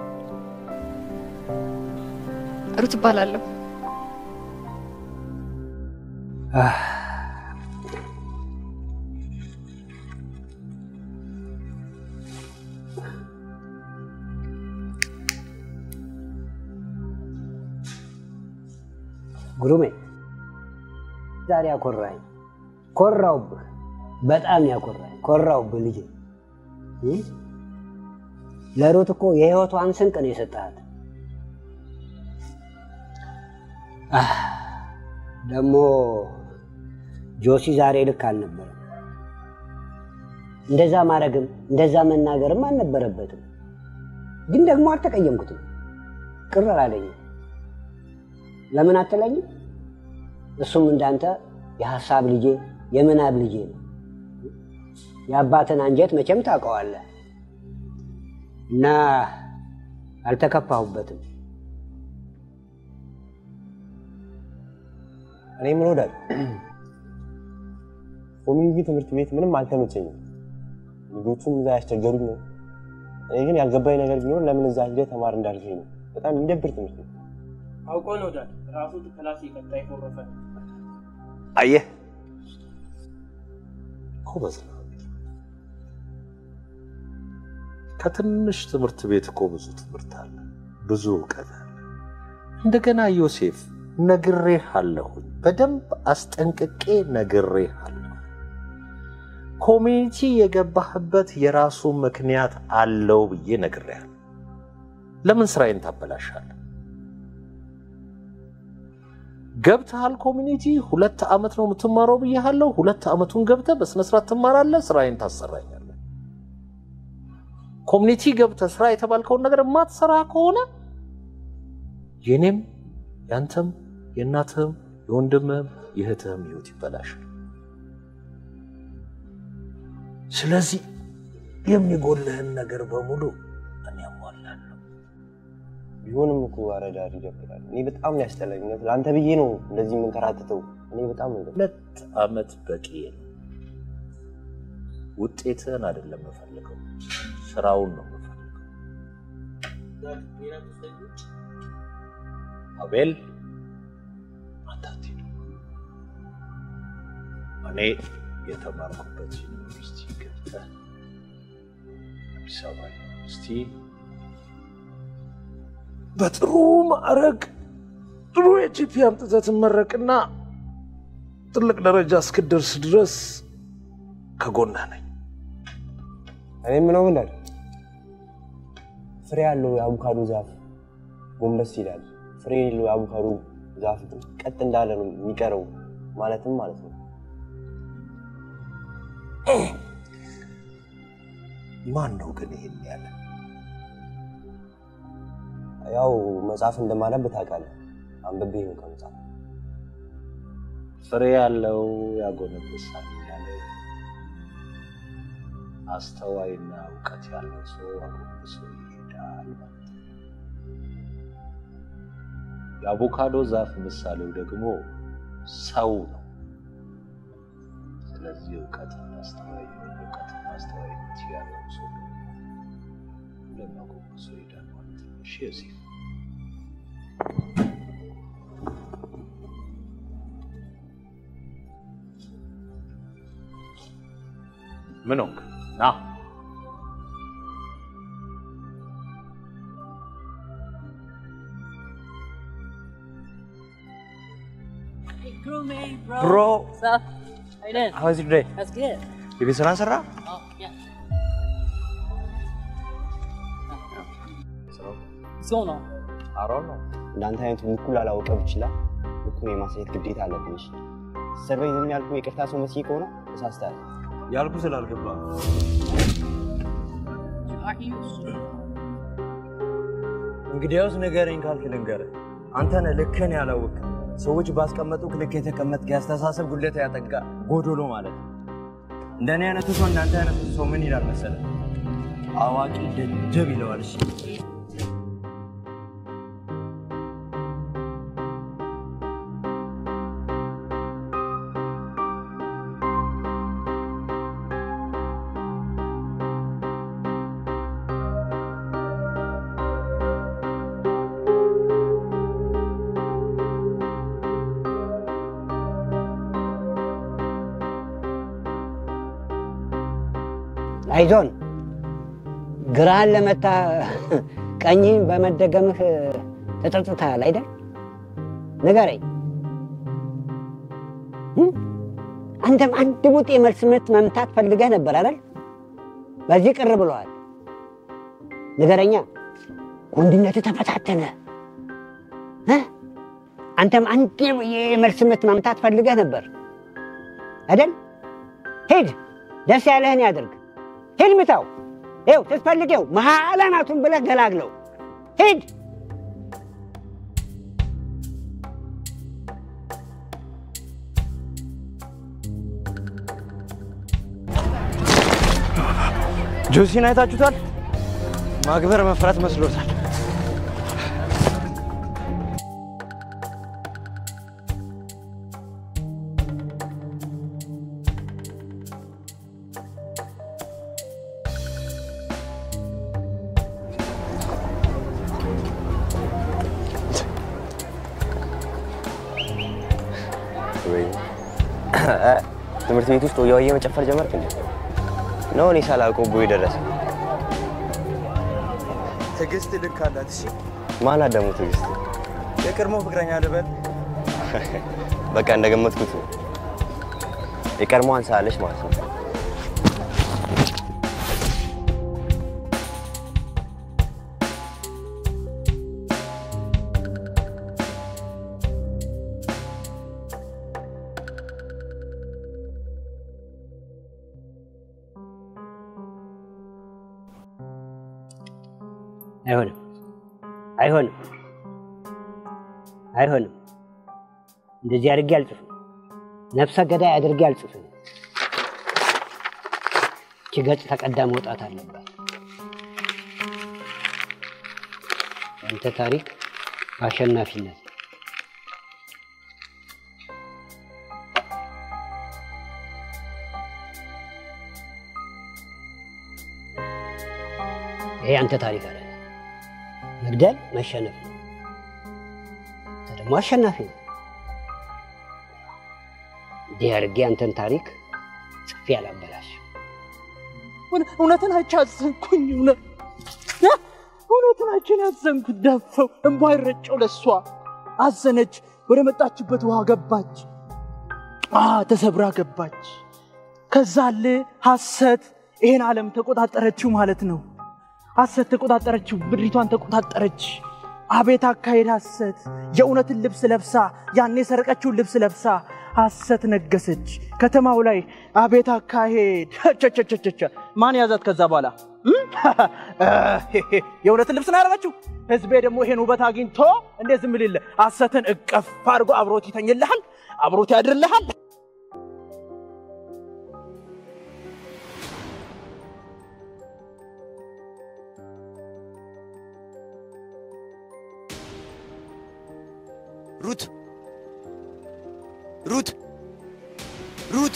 ሩት እባላለሁ። ግሩሜ ዛሬ አኮራኝ። ኮራውብህ፣ በጣም ያኮራኝ። ኮራውብህ ልጄ። እ? ለሩት እኮ የህይወቷን ስንቅ ነው የሰጠሃት። አህ፣ ደግሞ ጆሲ ዛሬ ልክ አልነበረም። እንደዛ ማድረግም እንደዛ መናገርም አልነበረበትም። ግን ደግሞ አልተቀየምኩትም፣ ቅር አላለኝም። ለምን አትለኝም? እሱም እንዳንተ የሀሳብ ልጄ የምናብ ልጄ ነው። የአባትን አንጀት መቼም ታውቀዋለህ እና አልተከፋሁበትም። እኔ ምን ወዳል ኮሚኒቲ ትምህርት ቤት ምንም አልተመቸኝም። ልጆቹም እዛ ያስቸገሩኝ ነው። እኔ ግን ያልገባኝ ነገር ቢኖር ለምን እዛ ሄደህ ተማር እንዳልከኝ ነው። በጣም የሚደብር ትምህርት ነው። አውቆ ነው ዳድ ራሱ ክላስ የቀጣ የኮረፈ አየህ ጎበዝ ነው። ከትንሽ ትምህርት ቤት እኮ ብዙ ትምህርት አለ፣ ብዙ እውቀት አለ። እንደገና ዮሴፍ ነግሬህ አለሁኝ፣ በደንብ አስጠንቅቄ ነግሬህ አለሁ። ኮሚኒቲ የገባህበት የራሱ ምክንያት አለው ብዬ ነግሬሃለሁ። ለምን ስራዬን ታበላሻለህ? ገብተሃል ኮሚኒቲ ሁለት ዓመት ነው የምትማረው ብያለሁ። ሁለት ዓመቱን ገብተህ በስነስርዓት ትማራለህ፣ ስራዬን ታሰራኛለህ። ኮሚኒቲ ገብተህ ስራ የተባልከውን ነገር የማትሰራ ከሆነ የኔም ያንተም የእናትህም የወንድምህም የእህትህም ህይወት ይበላሻል። ስለዚህ የሚጎልህን ነገር በሙሉ እኔ አሟላለሁ። ቢሆንም እኮ አረዳድ ይደብራል። እኔ በጣም ነው ያስጠላኝ። እውነት ለአንተ ብዬ ነው እንደዚህ የምንከራተተው። እኔ በጣም ነው የደበረኝ። ሁለት ዓመት በቂ ነው። ውጤትህን አይደለም የምፈልገው፣ ስራውን ነው የምፈልገው። አቤል አንተ አትሂድ። እኔ የተማርኩበት ዩኒቨርሲቲ ገብተህ አዲስ አበባ ዩኒቨርሲቲ በጥሩ ማዕረግ ጥሩ የጂፒ አምጥተህ ትመረቅና ትልቅ ደረጃ እስክደርስ ድረስ ከጎንህ ነኝ። እኔ የምለው ምን ፍሬ ያለው የአቮካዶ ዛፍ ጎንበስ ይላል። ፍሬ የሌለው የአቮካዶ ዛፍ ግን ቀጥ እንዳለ ነው የሚቀረው ማለትም ማለት ነው። ማን ነው ግን ይሄን ያለ? ያው መጽሐፍ እንደማነብ ታውቃለህ። አንብቤ ነው ከመጽሐፍ ፍሬ ያለው ያጎነበሳል ያለ አስተዋይና እውቀት ያለው ሰው አጎንብሶ ይሄዳል ማለት ነው። የአቮካዶ ዛፍ ምሳሌው ደግሞ ሰው ነው። ስለዚህ እውቀትና አስተዋይ እውቀትና አስተዋይነት ያለው ሰው ሁሌም አጎንብሶ ይሄዳል ማለት ነው። እሺ ዮሴፍ ምን ሆንክ? ና Hey, crew mate, bro. Bro. What's up? How you doing? How is your day? That's good. የቤት ስራ ሰራ? Oh, yeah. What's going on? አሮ ነው እንዳንተ አይነቱ ልኩን ላላወቀ ብችላ ልኩን የማሳየት ግዴታ አለብኝ። እሺ ሰርቬይ ዝም ያልኩ የቅርታ ሰው መስዬ ከሆነ ተሳስተሃል። ያልኩ ስላልገባ Are you? እንግዲያውስ ንገረኝ ካልክ ልንገርህ። አንተ ነህ ልክህን ያላወቅ ሰዎች ባስቀመጡ ልክ የተቀመጥክ የአስተሳሰብ ጉድለት ያጠቃ ጎዶሎ ማለት ነው። እንደኔ አይነቱ ሰው እንዳንተ አይነቱ ሰው ምን ይላል መሰለህ? አዋቂ ደደብ ይለዋል። እሺ አይዞን ግራህን ለመታ ቀኝህን በመደገምህ ተጸጽተሃል አይደል? ንገረኝ። አንተም አንድ ቡጥ የመልስ ምት መምታት ፈልገህ ነበር አይደል? በዚህ ቅር ብለዋል። ንገረኛ፣ ወንድነት ተፈታተነ። እ? አንተም አንድ የመልስ ምት መምታት ፈልገህ ነበር አይደል? ሂድ፣ ደስ ያለህን ያድርግ። ሂድ ምታው። ይኸው ስትፈልገው መሀል አናቱን ብለህ ገላግለው። ሂድ። ጆሲን አይታችሁታል? ማክበር መፍራት መስሎታል። ወይ ትምህርት ቤት ውስጥ ወያውዬ መጨፈር ጀመርክ እንዴ? ነው እኔ ሳላውቀው ቦይ ደረሰ። ትዕግስት ልክ አላት። እሺ ማናት ደግሞ ትዕግስት? የቀድሞ ፍቅረኛ ልበል። በቃ እንደገመትኩት ነው። የቀድሞዋን ሳለች ማለት ነው። አይሆንም፣ አይሆንም፣ አይሆንም። እንደዚህ አድርጌ አልጽፍም። ነፍሰ ገዳይ አድርጌ አልጽፍም። እቺ ገጽ ተቀዳ መውጣት አለባት። አንተ ታሪክ በአሸናፊነት ይሄ አንተ ታሪክ አለ። መግደል መሸነፍ ነው። አንተ ደግሞ አሸናፊ ነው። እንዲህ አድርጌ አንተን ታሪክ ጽፌ አላበላሽ። እውነትን አይቼ አዘንኩኝ። እውነት እ? እውነትን አይቼ ነው ያዘንኩት። ደፈው እንባ ይረጨው ለሷ አዘነች። ወደ መጣችበት ውሃ ገባች። አ ተሰብራ ገባች። ከዛ አለ ሐሰት ይሄን ዓለም ተቆጣጠረችው ማለት ነው። ሐሰት ተቆጣጠረችው፣ ምድሪቷን ተቆጣጠረች። አቤት አካሄድ ሐሰት! የእውነትን ልብስ ለብሳ ያን የሰረቀችውን ልብስ ለብሳ ሐሰት ነገሰች ከተማው ላይ። አቤት አካሄድ! ቸቸቸቸቸ ማን ያዛት? ከዛ በኋላ እም? የእውነትን ልብስ ነው ያደረገችው። ህዝቤ ደግሞ ይሄን ውበት አግኝቶ እንዴት ዝም ሊል ሐሰትን እቀፍ አድርጎ አብሮት ይተኝልሃል፣ አብሮት ያድርልሃል። ሩት ሩት ሩት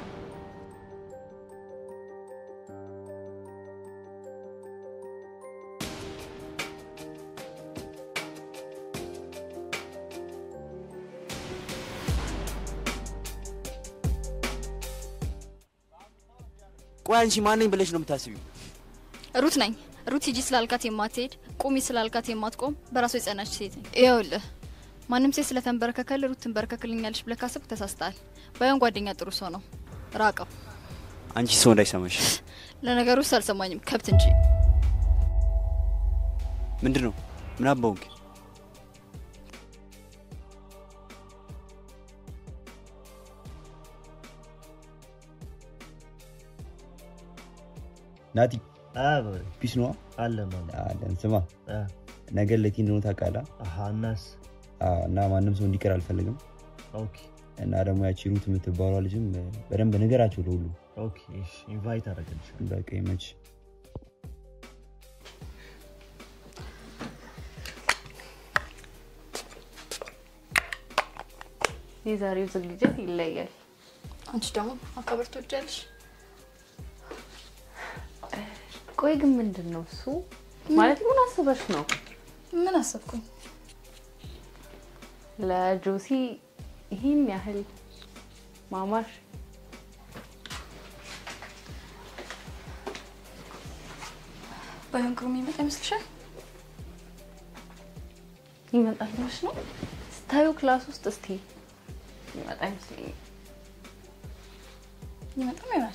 ቆይ አንቺ ማን ነኝ ብለሽ ነው የምታስቢው? ሩት ነኝ። ሩት ሂጂ ስላልካት የማትሄድ ቁሚ ስላልካት የማትቆም በራሷ የጸናች ሴት ነኝ። ይኸውልህ ማንም ሴት ስለተንበረከከል ሩት ትንበረከክልኛለች ብለህ ካሰብክ ተሳስተሃል። ባይሆን ጓደኛ ጥሩ ሰው ነው፣ ራቀው። አንቺ ሰው እንዳይሰማሽ። ለነገሩ ውስጥ አልሰማኝም፣ ከብት እንጂ። ምንድን ነው ምን አባውንክ? ናቲ ፒስ ነዋ አለን አለን። ስማ ነገ ለቲ እንደሆነ ታውቃለህ? እናስ እና ማንም ሰው እንዲቀር አልፈልግም። እና ደግሞ ያቺ ሩት የምትባሏ ልጅም በደንብ ንገራቸው ለሁሉ። ኢንቫይት አደረገልሻለሁ። በቃ ይመች። የዛሬው ዝግጅት ይለያል። አንቺ ደግሞ ማካበር ትወጃለሽ? ቆይ ግን ምንድን ነው እሱ? ማለት ምን አስበሽ ነው? ምን አሰብኩኝ? ለጆሲ ይህን ያህል ማማሽ ባይሆን ግሩም ይመጣ ይመስልሻል? ይመጣል ብለሽ ነው? ስታዩ ክላስ ውስጥ እስቲ ይመጣ ይመስለኛል። ይመጣም ይሆናል።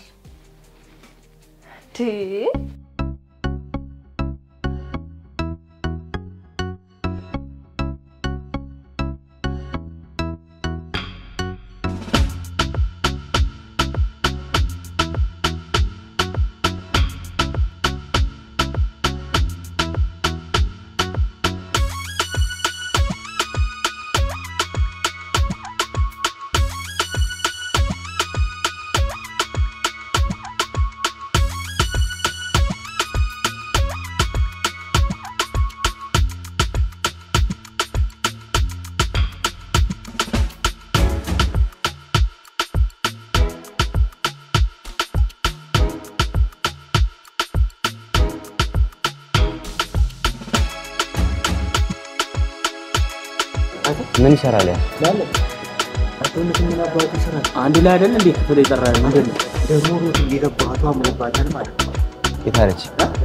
ምን ይሰራል ያ? አንድ ላይ አይደል እንዴ ክፍል የጠራ ምንድን ነው ደግሞ ሩት እንዲገባቱ አምሮባታል ማለት ነው። የት አለች?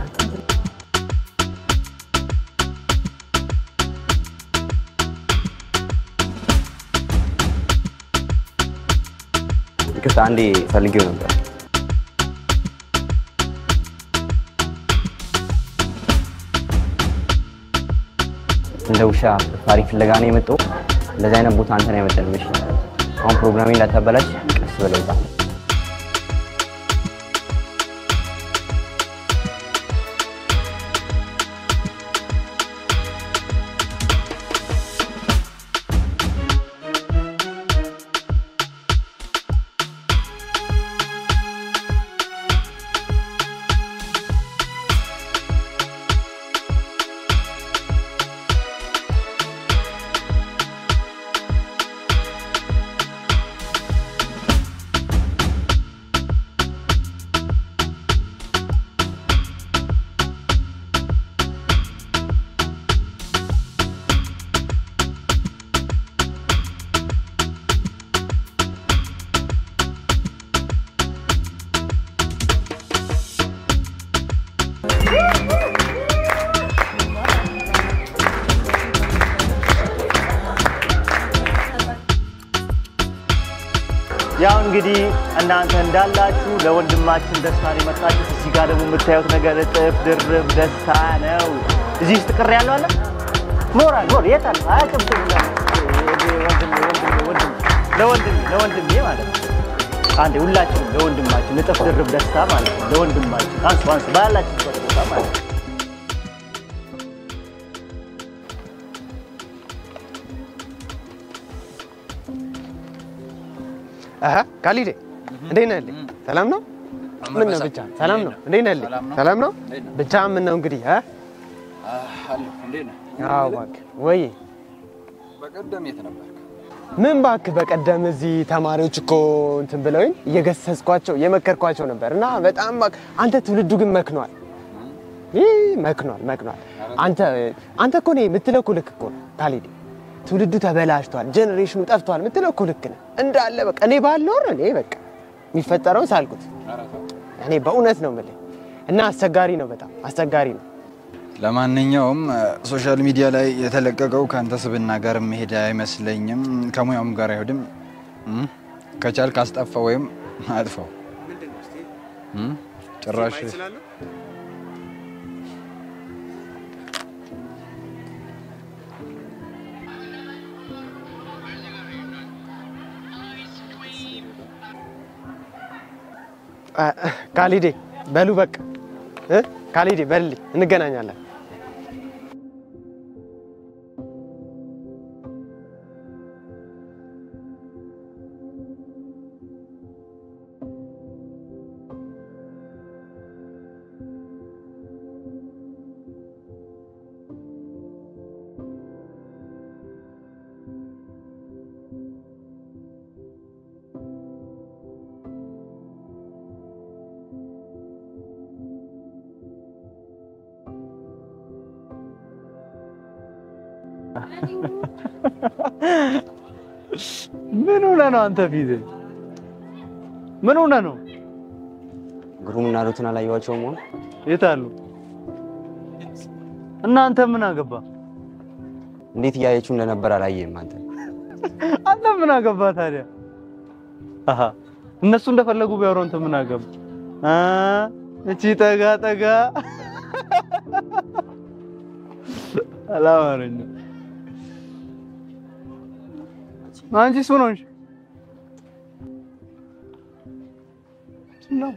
ይቅርታ አንዴ ፈልጌው ነበር። እንደ ውሻ ፈጣሪ ፍለጋ ነው የመጣው። እንደዚህ አይነት ቦታ አንተን አይመጥንም። እሺ አሁን ፕሮግራሜ እንዳታበላሽ ቀስ ብለህ ውጣ። ያው እንግዲህ እናንተ እንዳላችሁ ለወንድማችን ደስታ ነው የመጣችሁት። እዚህ ጋር ደግሞ የምታዩት ነገር እጥፍ ድርብ ደስታ ነው። እዚህ ውስጥ ቅር ያለው አለ ሞራል ሞር የት አለ? አያቅብም ወንድሜ ወንድሜ ወንድሜ ለወንድሜ ለወንድሜ ማለት ነው። አንዴ ሁላችንም ለወንድማችን እጥፍ ድርብ ደስታ ማለት ነው። ለወንድማችን አንሱ አንሱ ባላችሁበት ቦታ ማለት ነው። አሀ ካሊዴ እንዴት ነህ? ልኝ ሰላም ነው? ምን ነው ብቻ ሰላም ነው? እንዴት ነህ? ልኝ ሰላም ነው? ብቻ ምን ነው እንግዲህ አ አለሁ። እንዴት ነህ? አዎ እባክህ ወይ በቀደም የት ነበርክ? ምን እባክህ በቀደም እዚህ ተማሪዎች እኮ እንትን ብለውኝ እየገሰጽኳቸው እየመከርኳቸው ነበር እና በጣም እባክህ አንተ ትውልዱ ግን መክኗል። ይህ መክኗል መክኗል። አንተ አንተ እኮ እኔ የምትለው እኮ ልክ እኮ ነው ካሊዴ ትውልዱ ተበላሽቷል፣ ጀኔሬሽኑ ጠፍቷል የምትለው እኮ ልክ ነህ እንዳለ በቃ እኔ ባልኖር እኔ በቃ የሚፈጠረውን ሳልኩት እኔ በእውነት ነው የምልህ እና አስቸጋሪ ነው፣ በጣም አስቸጋሪ ነው። ለማንኛውም ሶሻል ሚዲያ ላይ የተለቀቀው ከአንተ ስብና ጋር መሄድ አይመስለኝም፣ ከሙያውም ጋር አይሄድም። እም? ከቻልክ አስጠፋው ወይም አጥፋው። እም? ጭራሽ አ- ካሊዴ በሉ በቃ እ? ካሊዴ በልልኝ እንገናኛለን። ምን ሆነ ነው አንተ ፊት ምን ሆነ ነው? ግሩምና ሩትን አላየኋቸውም ሆነ የት አሉ? እናንተ ምን አገባ? እንዴት እያየችው እንደነበር አላየህም አንተ? አንተ ምን አገባ ታዲያ? አሃ እነሱ እንደፈለጉ ቢያወሩ አንተ ምን አገባ? አ እቺ ጠጋ ጠጋ አላማረኝም። አንቺ እሱ ነው እንጂ ነው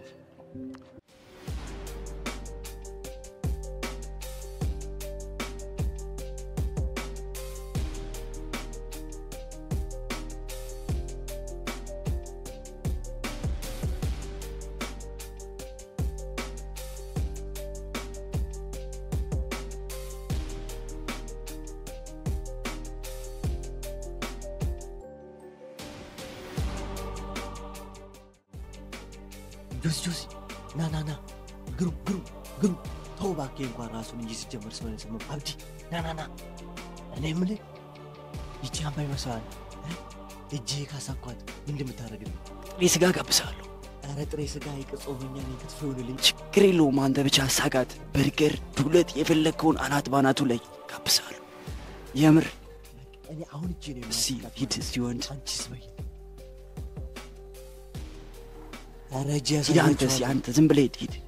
ጆሲ ጆሲ ና ና ና ግሩ ግሩ ግሩ ተው እባክህ እንኳን ራሱን እንጂ ሲጀመር ሰው ስም አብዲ ና ና ና እኔ የምልህ ይቺ አምባ ይመስላል እጄ ካሳኳት ምን እንደምታደርግልኝ ጥሬ ስጋ ጋብዛለሁ። ኧረ ጥሬ ስጋ ይቅጾመኛ ነው ክትፎ ይሆንልኝ ችግር የለውም። አንተ ብቻ አሳጋት። በርገር፣ ዱለት፣ የፈለግከውን አናት ባናቱ ላይ ጋብዛለሁ። የምር እኔ አሁን እጄ ነው እስኪ ሂድ እስኪ ወንድ አንቺስ በይ ኧረ እጄ ሂድ አንተ እስኪ አንተ ዝም ብለህ ሂድ ሂድ።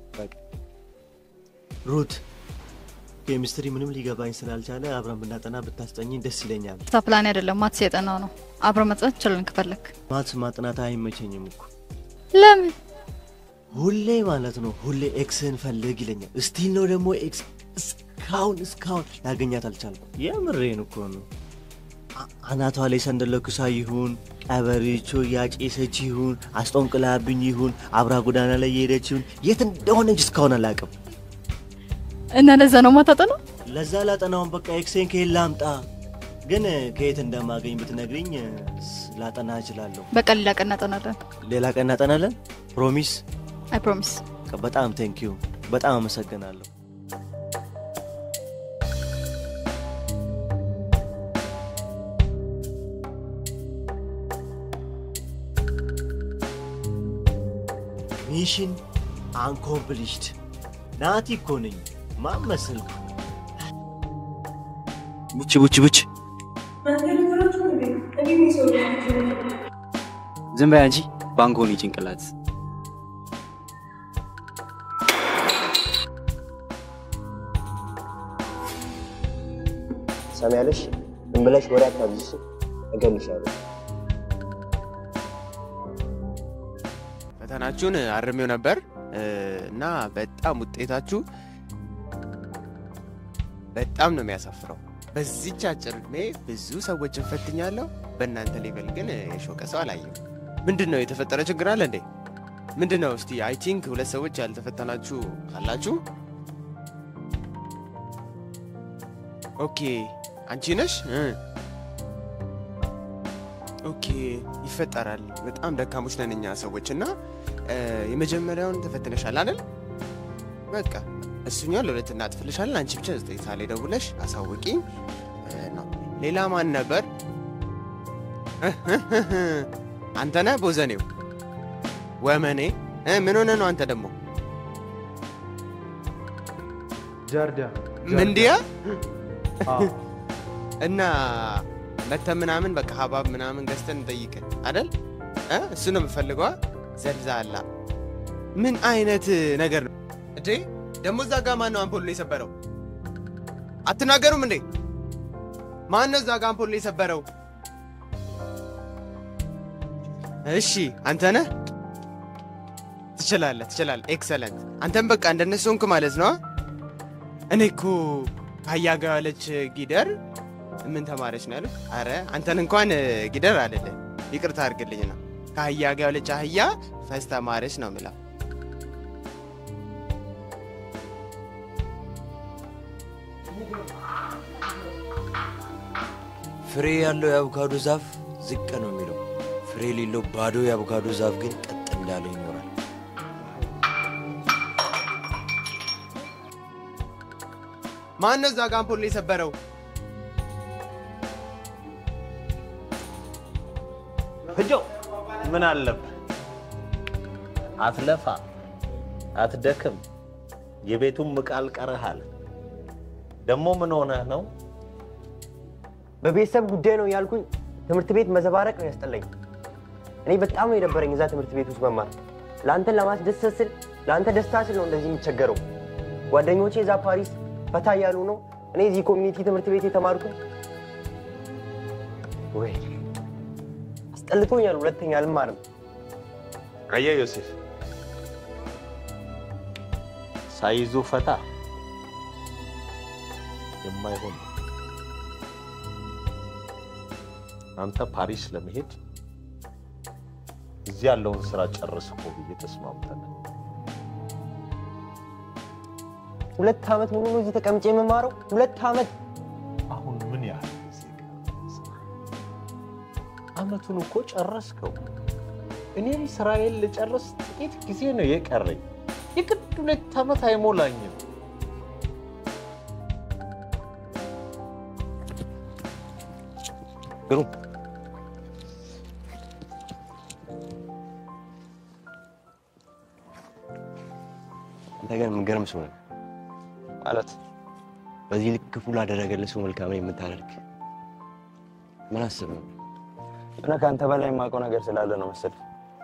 ሩት ኬሚስትሪ ምንም ሊገባኝ ስላልቻለ አብረን ብናጠና ብታስጠኝኝ ደስ ይለኛል። ስታ ፕላን አይደለም ማትስ የጠናው ነው። አብረ መጥናት እንችላለን ከፈለክ። ማትስ ማጥናት አይመቸኝም እኮ ለምን? ሁሌ ማለት ነው ሁሌ ኤክስን ፈልግ ይለኛል። እስቲል ነው ደግሞ ኤክስ እስካሁን እስካሁን ላገኛት አልቻልኩም። የምሬን እኮ ነው። አ- አናቷ ላይ ሰንደለኩሳ ይሁን ቀበሪቾ ያጨሰች ይሁን አስጦንቅላብኝ ይሁን አብራ ጎዳና ላይ የሄደች ይሁን የት እንደሆነች እስካሁን አላውቅም። እና ለዛ ነው ማታጠናው? ለዛ ላጠናውን በቃ ኤክሴን ከየት ላምጣ? ግን ከየት እንደማገኝ ብትነግሪኝ ስ- ላጠና እችላለሁ። በቃ ሌላ ቀን እናጠናለን። ሌላ ቀን እናጠናለን። ፕሮሚስ። አይ ፕሮሚስ። በጣም ቴንኪዩ፣ በጣም አመሰግናለሁ። ሚሽን አንኮምፕሊሽድ። ናቲ እኮ ነኝ። ማን መሰልኩ? ቡች ቡች ቡች ዝም በይ አንቺ ባንኮኒ ጭንቅላት ሰሚያለሽ? ዝም ብለሽ ወሬ አታብዥ፣ እገልሻለሁ። ፈተናችሁን አርሜው ነበር እ፣ እና በጣም ውጤታችሁ በጣም ነው የሚያሳፍረው። በዚች አጭር እድሜ ብዙ ሰዎችን ፈትኛለሁ። በእናንተ ሌቨል ግን የሾቀ ሰው አላየም። ምንድን ነው የተፈጠረ ችግር አለ እንዴ? ምንድን ነው እስቲ? አይ ቲንክ ሁለት ሰዎች ያልተፈተናችሁ አላችሁ። ኦኬ አንቺ ነሽ እ። ኦኬ ይፈጠራል። በጣም ደካሞች ነን እኛ ሰዎች እና እ፣ የመጀመሪያውን ተፈትነሻል አይደል? በቃ እሱኛው ለሁለት እናጥፍልሻለን። አንቺ ብቻ ዘጠኝ ሰዓት ላይ ደውለሽ አሳውቂኝ እ፣ ነው። ሌላ ማን ነበር? አንተ ነህ ቦዘኔው ወመኔ እ፣ ምን ሆነ ነው አንተ ደግሞ ጃርዲያ ምንዲያ እና መተ ምናምን በቃ ሀባብ ምናምን ገዝተን እንጠይቅ አይደል? እ? እሱ ነው የምፈልገዋ። ዘልዛላ ምን አይነት ነገር ነው እንዴ? ደግሞ እዛ ጋ ማን ነው አምፖል ላይ የሰበረው? አትናገሩም እንዴ? ማን ነው እዛ ጋ አምፖል ላይ የሰበረው? እሺ አንተ ነህ። ትችላለህ፣ ትችላለህ። ኤክሰለንት። አንተም በቃ እንደነሱ ሆንክ ማለት ነው። እኔ እኮ ከአህያ ጋር ያለች ጊደር ምን ተማረች ነው ያሉት? አረ አንተን እንኳን ጊደር አልልህ፣ ይቅርታ አድርግልኝ ነው። ከአህያ ጋር ያለች አህያ ፈስ ተማረች ነው ምላ። ፍሬ ያለው የአቮካዶ ዛፍ ዝቅ ነው የሚለው፣ ፍሬ የሌለው ባዶ የአቮካዶ ዛፍ ግን ቀጥ እንዳለ ይኖራል። ማን ነው እዛ ጋ አምፖል ላይ የሰበረው? ፍጆ ምን አለብህ? አትለፋ፣ አትደክም፣ የቤቱም ምቃል ቀርሃል። ደግሞ ምን ሆነህ ነው? በቤተሰብ ጉዳይ ነው ያልኩኝ። ትምህርት ቤት መዘባረቅ ነው ያስጠላኝ። እኔ በጣም ነው የነበረኝ እዛ ትምህርት ቤት ውስጥ መማር። ለአንተን ለማስደሰት ስል ለአንተ ደስታ ስል ነው እንደዚህ የሚቸገረው። ጓደኞቼ እዛ ፓሪስ ፈታ እያሉ ነው፣ እኔ እዚህ ኮሚኒቲ ትምህርት ቤት የተማርኩ ወይ አስጠልቶኛል። ሁለተኛ አልማርም። አየህ ዮሴፍ፣ ሳይዙ ፈታ የማይሆን ነው። አንተ ፓሪስ ለመሄድ እዚህ ያለውን ስራ ጨርስ እኮ ብዬ ተስማምተናል። ሁለት ዓመት ሙሉ ነው እዚህ ተቀምጬ የምማረው። ሁለት ዓመት አሁን ምን ያህል ጊዜ አመቱን እኮ ጨረስከው። እኔም ስራዬን ልጨርስ ጥቂት ጊዜ ነው የቀረኝ። የግድ ሁለት ዓመት አይሞላኝም። ግሩም አንተ ግን የምትገርም ሰው ነህ። ማለት በዚህ ልክ ክፉ ላደረገልህ ሰው መልካምን የምታደርግ ምን አስብ ነው? እና ከአንተ በላይ የማውቀው ነገር ስላለ ነው መሰለህ።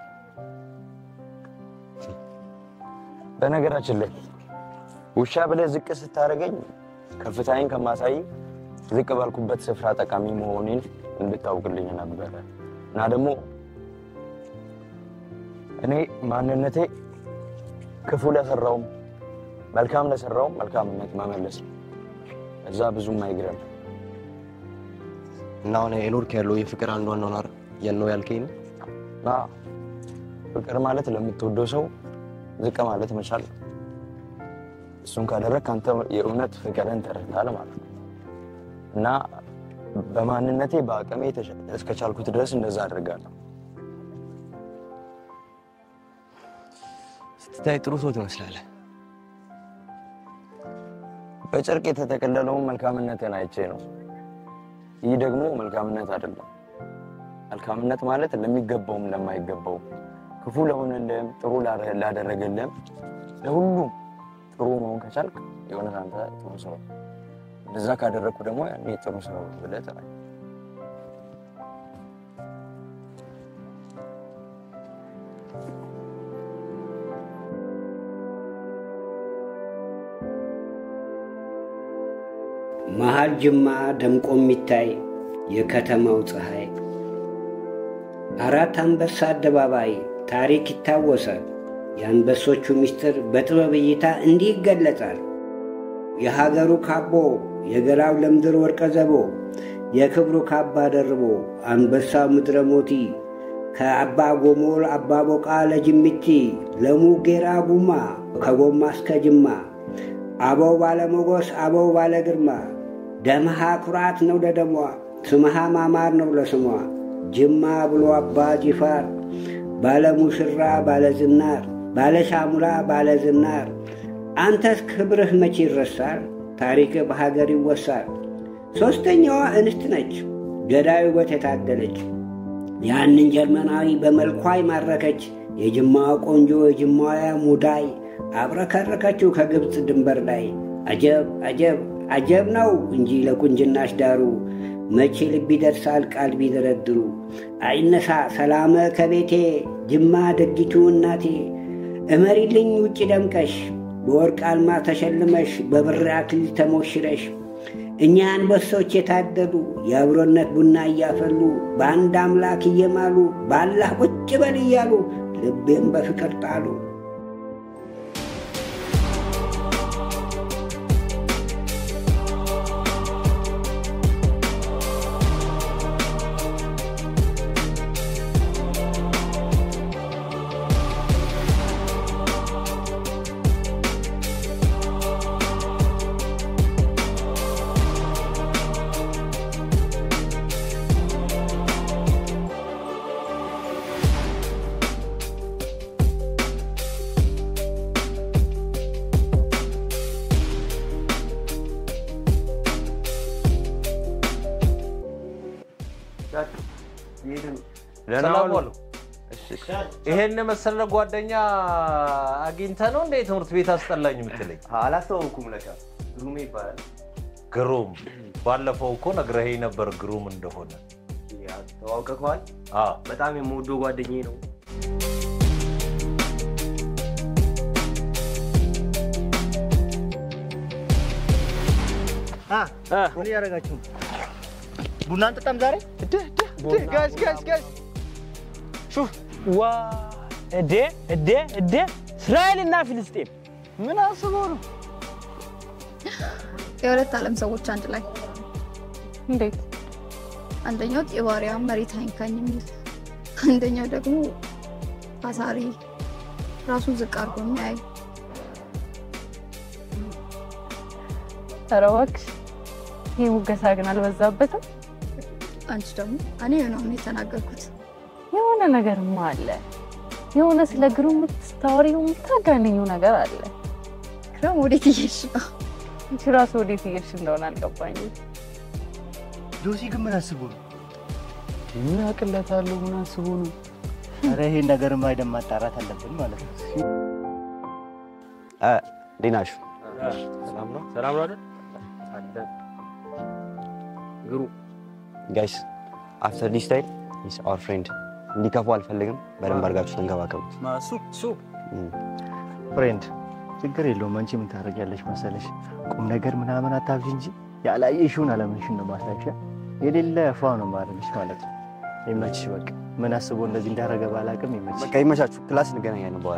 በነገራችን ላይ ውሻ ብለህ ዝቅ ስታደርገኝ ከፍታዬን ከማሳይ ዝቅ ባልኩበት ስፍራ ጠቃሚ መሆኔን እንድታውቅልኝ ነበረ እና ደግሞ እኔ ማንነቴ ክፉ ለሰራውም መልካም ለሰራውም መልካምነት መመለስ ነው። እዛ ብዙም አይግረም እና አሁን የኖርክ ያለው የፍቅር አንዱ አኗኗር የት ነው ያልከኝ ነው እና ፍቅር ማለት ለምትወደው ሰው ዝቅ ማለት መቻል ነው። እሱን ካደረግክ አንተ የእውነት ፍቅርን ተረድተሃል ማለት ነው እና በማንነቴ በአቅሜ እስከቻልኩት ድረስ እንደዛ አድርጋለሁ። ስትታይ ጥሩ ሰው ትመስላለህ። በጨርቅ የተጠቀለለውን መልካምነትን አይቼ ነው። ይህ ደግሞ መልካምነት አይደለም። መልካምነት ማለት ለሚገባውም ለማይገባው፣ ክፉ ለሆነልህም፣ ጥሩ ላደረገልህም፣ ለሁሉም ጥሩ መሆን ከቻልክ የእውነት አንተ ጥሩ ሰው እንደዛ ካደረግኩ ደግሞ ያኔ ጥሩ ሰው ብለህ ጥራኝ። መሀል ጅማ ደምቆ የሚታይ የከተማው ፀሐይ አራት አንበሳ አደባባይ ታሪክ ይታወሳል። የአንበሶቹ ምስጢር በጥበብ እይታ እንዲህ ይገለጻል። የሀገሩ ካቦ የገላው ለምድር ወርቀ ዘቦ የክብሩ ካባ ደርቦ አንበሳው ምድረ ሞቲ ከአባ ጎሞል አባ ቦቃ ለጅምቲ ለሙ ጌራ ጉማ ከጎማ እስከ ጅማ አበው ባለሞጎስ አበው ባለ ግርማ ደምሃ ኩራት ነው ለደሟ ስምሃ ማማር ነው ለስሟ ጅማ ብሎ አባ ጂፋር ባለ ሙሽራ ባለ ዝናር ባለ ሻሙላ ባለ ዝናር አንተስ ክብርህ መቼ ይረሳል? ታሪክህ በሀገር ይወሳል። ሦስተኛዋ እንስት ነች ገዳይ ውበት የታደለች ያንን ጀርመናዊ በመልኳ ይማረከች የጅማዋ ቆንጆ የጅማዋ ሙዳይ አብረከረከችው ከግብፅ ድንበር ላይ አጀብ አጀብ አጀብ ነው እንጂ ለቁንጅናሽ ዳሩ መቼ ልብ ይደርሳል ቃል ቢደረድሩ አይነሳ ሰላመ ከቤቴ ጅማ ደጊቱ እናቴ እመሪልኝ ውጭ ደምቀሽ በወርቅ አልማ ተሸልመሽ በብር አክሊል ተሞሽረሽ እኛ አንበሶች የታደሉ የአብሮነት ቡና እያፈሉ በአንድ አምላክ እየማሉ በአላህ ቁጭ በል እያሉ ልቤም በፍቅር ጣሉ። ሰላም ዋሉ። ይሄን መሰለ ጓደኛ አግኝተህ ነው እንደ ትምህርት ቤት አስጠላኝ የምትለኝ? አላስተዋወኩም ለካ ግሩሜ ይባላል። ግሩም፣ ባለፈው እኮ ነግረኸኝ ነበር ግሩም እንደሆነ። ያ ተዋውቀኸዋል? በጣም የምወደው ጓደኛዬ ነው። ምን እያደረጋችሁ ነው? ቡና አንጠጣም ዛሬ? ጋሽ ጋሽ ጋሽ ሹፍ ዋ እዴ እዴ እዴ እስራኤልና ፊልስጤም ምን አስበው ነው? የሁለት ዓለም ሰዎች አንድ ላይ እንዴት? አንደኛው ጢባሪያ መሬት አይንካኝ የሚል አንደኛው ደግሞ አሳሪ ራሱን ዝቅ አድርጎ የሚያይ ኧረ እባክሽ ይህ ሙገሳ ግን አልበዛበትም? አንቺ ደግሞ እኔ የሆነውን የተናገርኩት የሆነ ነገርማ አለ። የሆነ ስለ ግሩም ስታወሪው የምታጋንኙ ነገር አለ። ግሩም ወዴት እየሄድሽ ነው? አንቺ ራሱ ወዴት እየሄድሽ እንደሆነ አልገባኝም። ጆሲ ግን ምን አስቦ ነው? ምን አቅለታለሁ? ምን አስቦ ነው? ኧረ ይሄን ነገርማ ሄደን ማጣራት አለብን ማለት ነው። እንዴት ናችሁ? ሰላም ነው? ሰላም ነው አይደል? ግሩ ጋይስ አፍተር ዲስ ታይም ኢስ አወር ፍሬንድ እንዲከፉ አልፈልግም። በደንብ አድርጋችሁ ተንከባከቡት። ማሱ ሱ ፍሬንድ ችግር የለውም። አንቺ ምን ታደርጊያለሽ መሰለሽ? ቁም ነገር ምናምን አታብዥ እንጂ ያላየሽውን አለምንሽን ነው ማስታወሻ የሌለ ፏ ነው ማለትሽ ማለት ነው። ይመችሽ። በቃ ምን አስቦ እንደዚህ እንዳደረገ ባላቅም ይመችሽ። በቃ ይመቻችሁ። ክላስ እንገናኛለን በኋላ።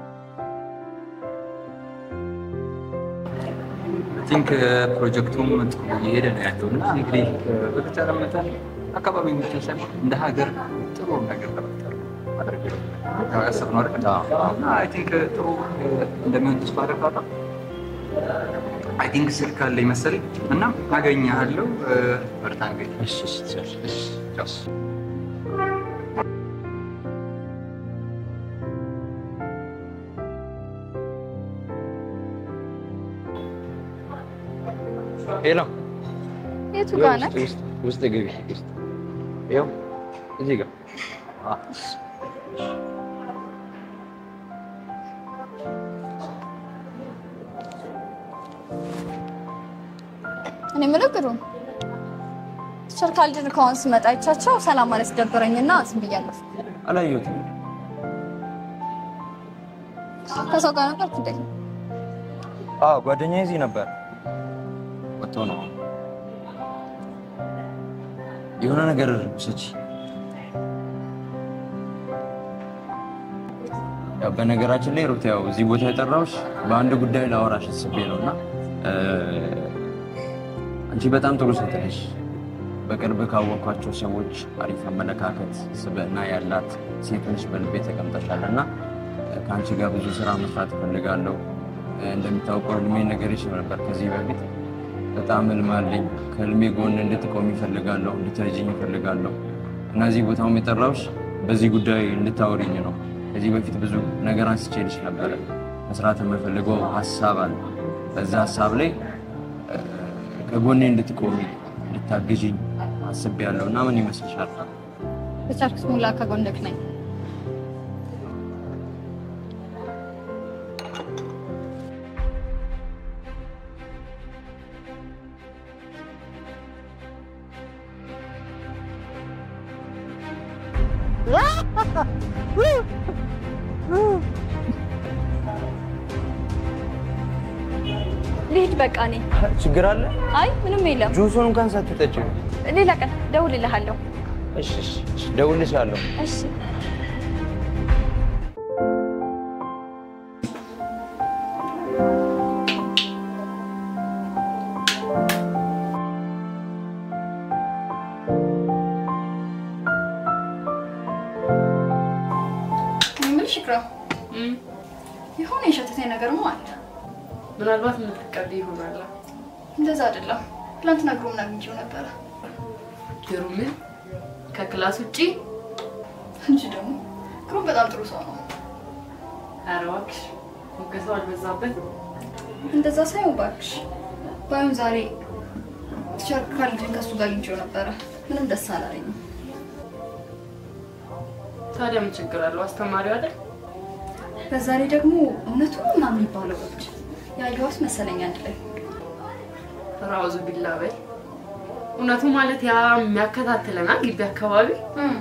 ቲንክ ፕሮጀክቱም ጥሩ እየሄደ ነው ያለው እና እንግዲህ በተቻለ መጠን አካባቢ ብቻ ሳይሆን እንደ ሀገር ጥሩ ነገር ለመፍጠር ማድረግ ነው ያሰብነው አይደል? እና አይ ቲንክ ጥሩ እንደሚሆን ተስፋ አደርጋለሁ። አይ ቲንክ ስልክ አለኝ መሰለኝ እና አገኘሃለሁ። በርታ እንግዲህ። እሺ እሺ እሺ ቻው። ሄሎ የቱ ጋር ነህ? ውስጥ ውስጥ ግቢ ውስጥ ይኸው እዚህ ጋር እኔ የምለው ግሩም ቲቸር ካልድን ከሆን ስመጣ አይቻቸው ሰላም ማለት ደበረኝና ዝም ብያለሁ። አላየሁትም። ከሰው ጋር ነበር እንዴ? አዎ ጓደኛዬ እዚህ ነበር። ወጥቶ ነው የሆነ ነገር ውሰጂ። ያው በነገራችን ላይ ሩት ያው እዚህ ቦታ የጠራሁሽ በአንድ ጉዳይ ላወራሽ አስቤ ነው እና አንቺ በጣም ጥሩ ሴት ነሽ። በቅርብ ካወቅኳቸው ሰዎች አሪፍ አመለካከት፣ ስብዕና ያላት ሴት ነሽ በልቤ ተቀምጠሻል እና ከአንቺ ጋር ብዙ ስራ መስራት እፈልጋለሁ። እንደሚታወቀው ህልሜ ነገርሽ ነበር ከዚህ በፊት በጣም ህልም አለኝ። ከህልሜ ጎን እንድትቆም ይፈልጋለሁ፣ እንድትረጅኝ ይፈልጋለሁ እና እዚህ ቦታውም የጠራሁሽ በዚህ ጉዳይ እንድታወሪኝ ነው። ከዚህ በፊት ብዙ ነገር አንስቼልሽ ነበረ። መስራት የምፈልገው ሀሳብ አለ። በዛ ሀሳብ ላይ ከጎኔ እንድትቆሚ እንድታግዥኝ አስቤያለሁ እና ምን ይመስልሻል? በቻልኩት ሙላ ከጎንክ ነኝ። ልሂድ በቃ እኔ። ችግር አለ? አይ ምንም የለም። ጁሱን እንኳን ሳትጠጪ ሌላ ቀን ደውልልሃለሁ። እሺ፣ እሺ፣ እሺ፣ ደውልልሻለሁ። እሺ እኔ የምልሽ ይክራም፣ የሆነ የሸተተኝ ነገርማ አለ። ምናልባት የምትቀድ ይሆናል። እንደዛ አይደለም። ትናንትና ግሩምን አግኝቼው ነበረ ግሩምን ከክላስ ውጪ እንጂ ደግሞ ግሩም በጣም ጥሩ ሰው ነው። ኧረ እባክሽ ሙገሳው አልበዛበት? እንደዛ ሳይሆን እባክሽ ባይሆን ዛሬ ቲቸር ካልድን ከእሱ ጋር አግኝቼው ነበረ። ምንም ደስ አላለኝም። ታዲያ ምን ችግር አለው? አስተማሪው አይደል? በዛ ላይ ደግሞ እውነቱን ምናምን የሚባለው ልጅ ያየኋት መሰለኝ አንድ ላይ ራውዙ ቢላ በይ። እውነቱ ማለት ያ የሚያከታትለናል ግቢ አካባቢ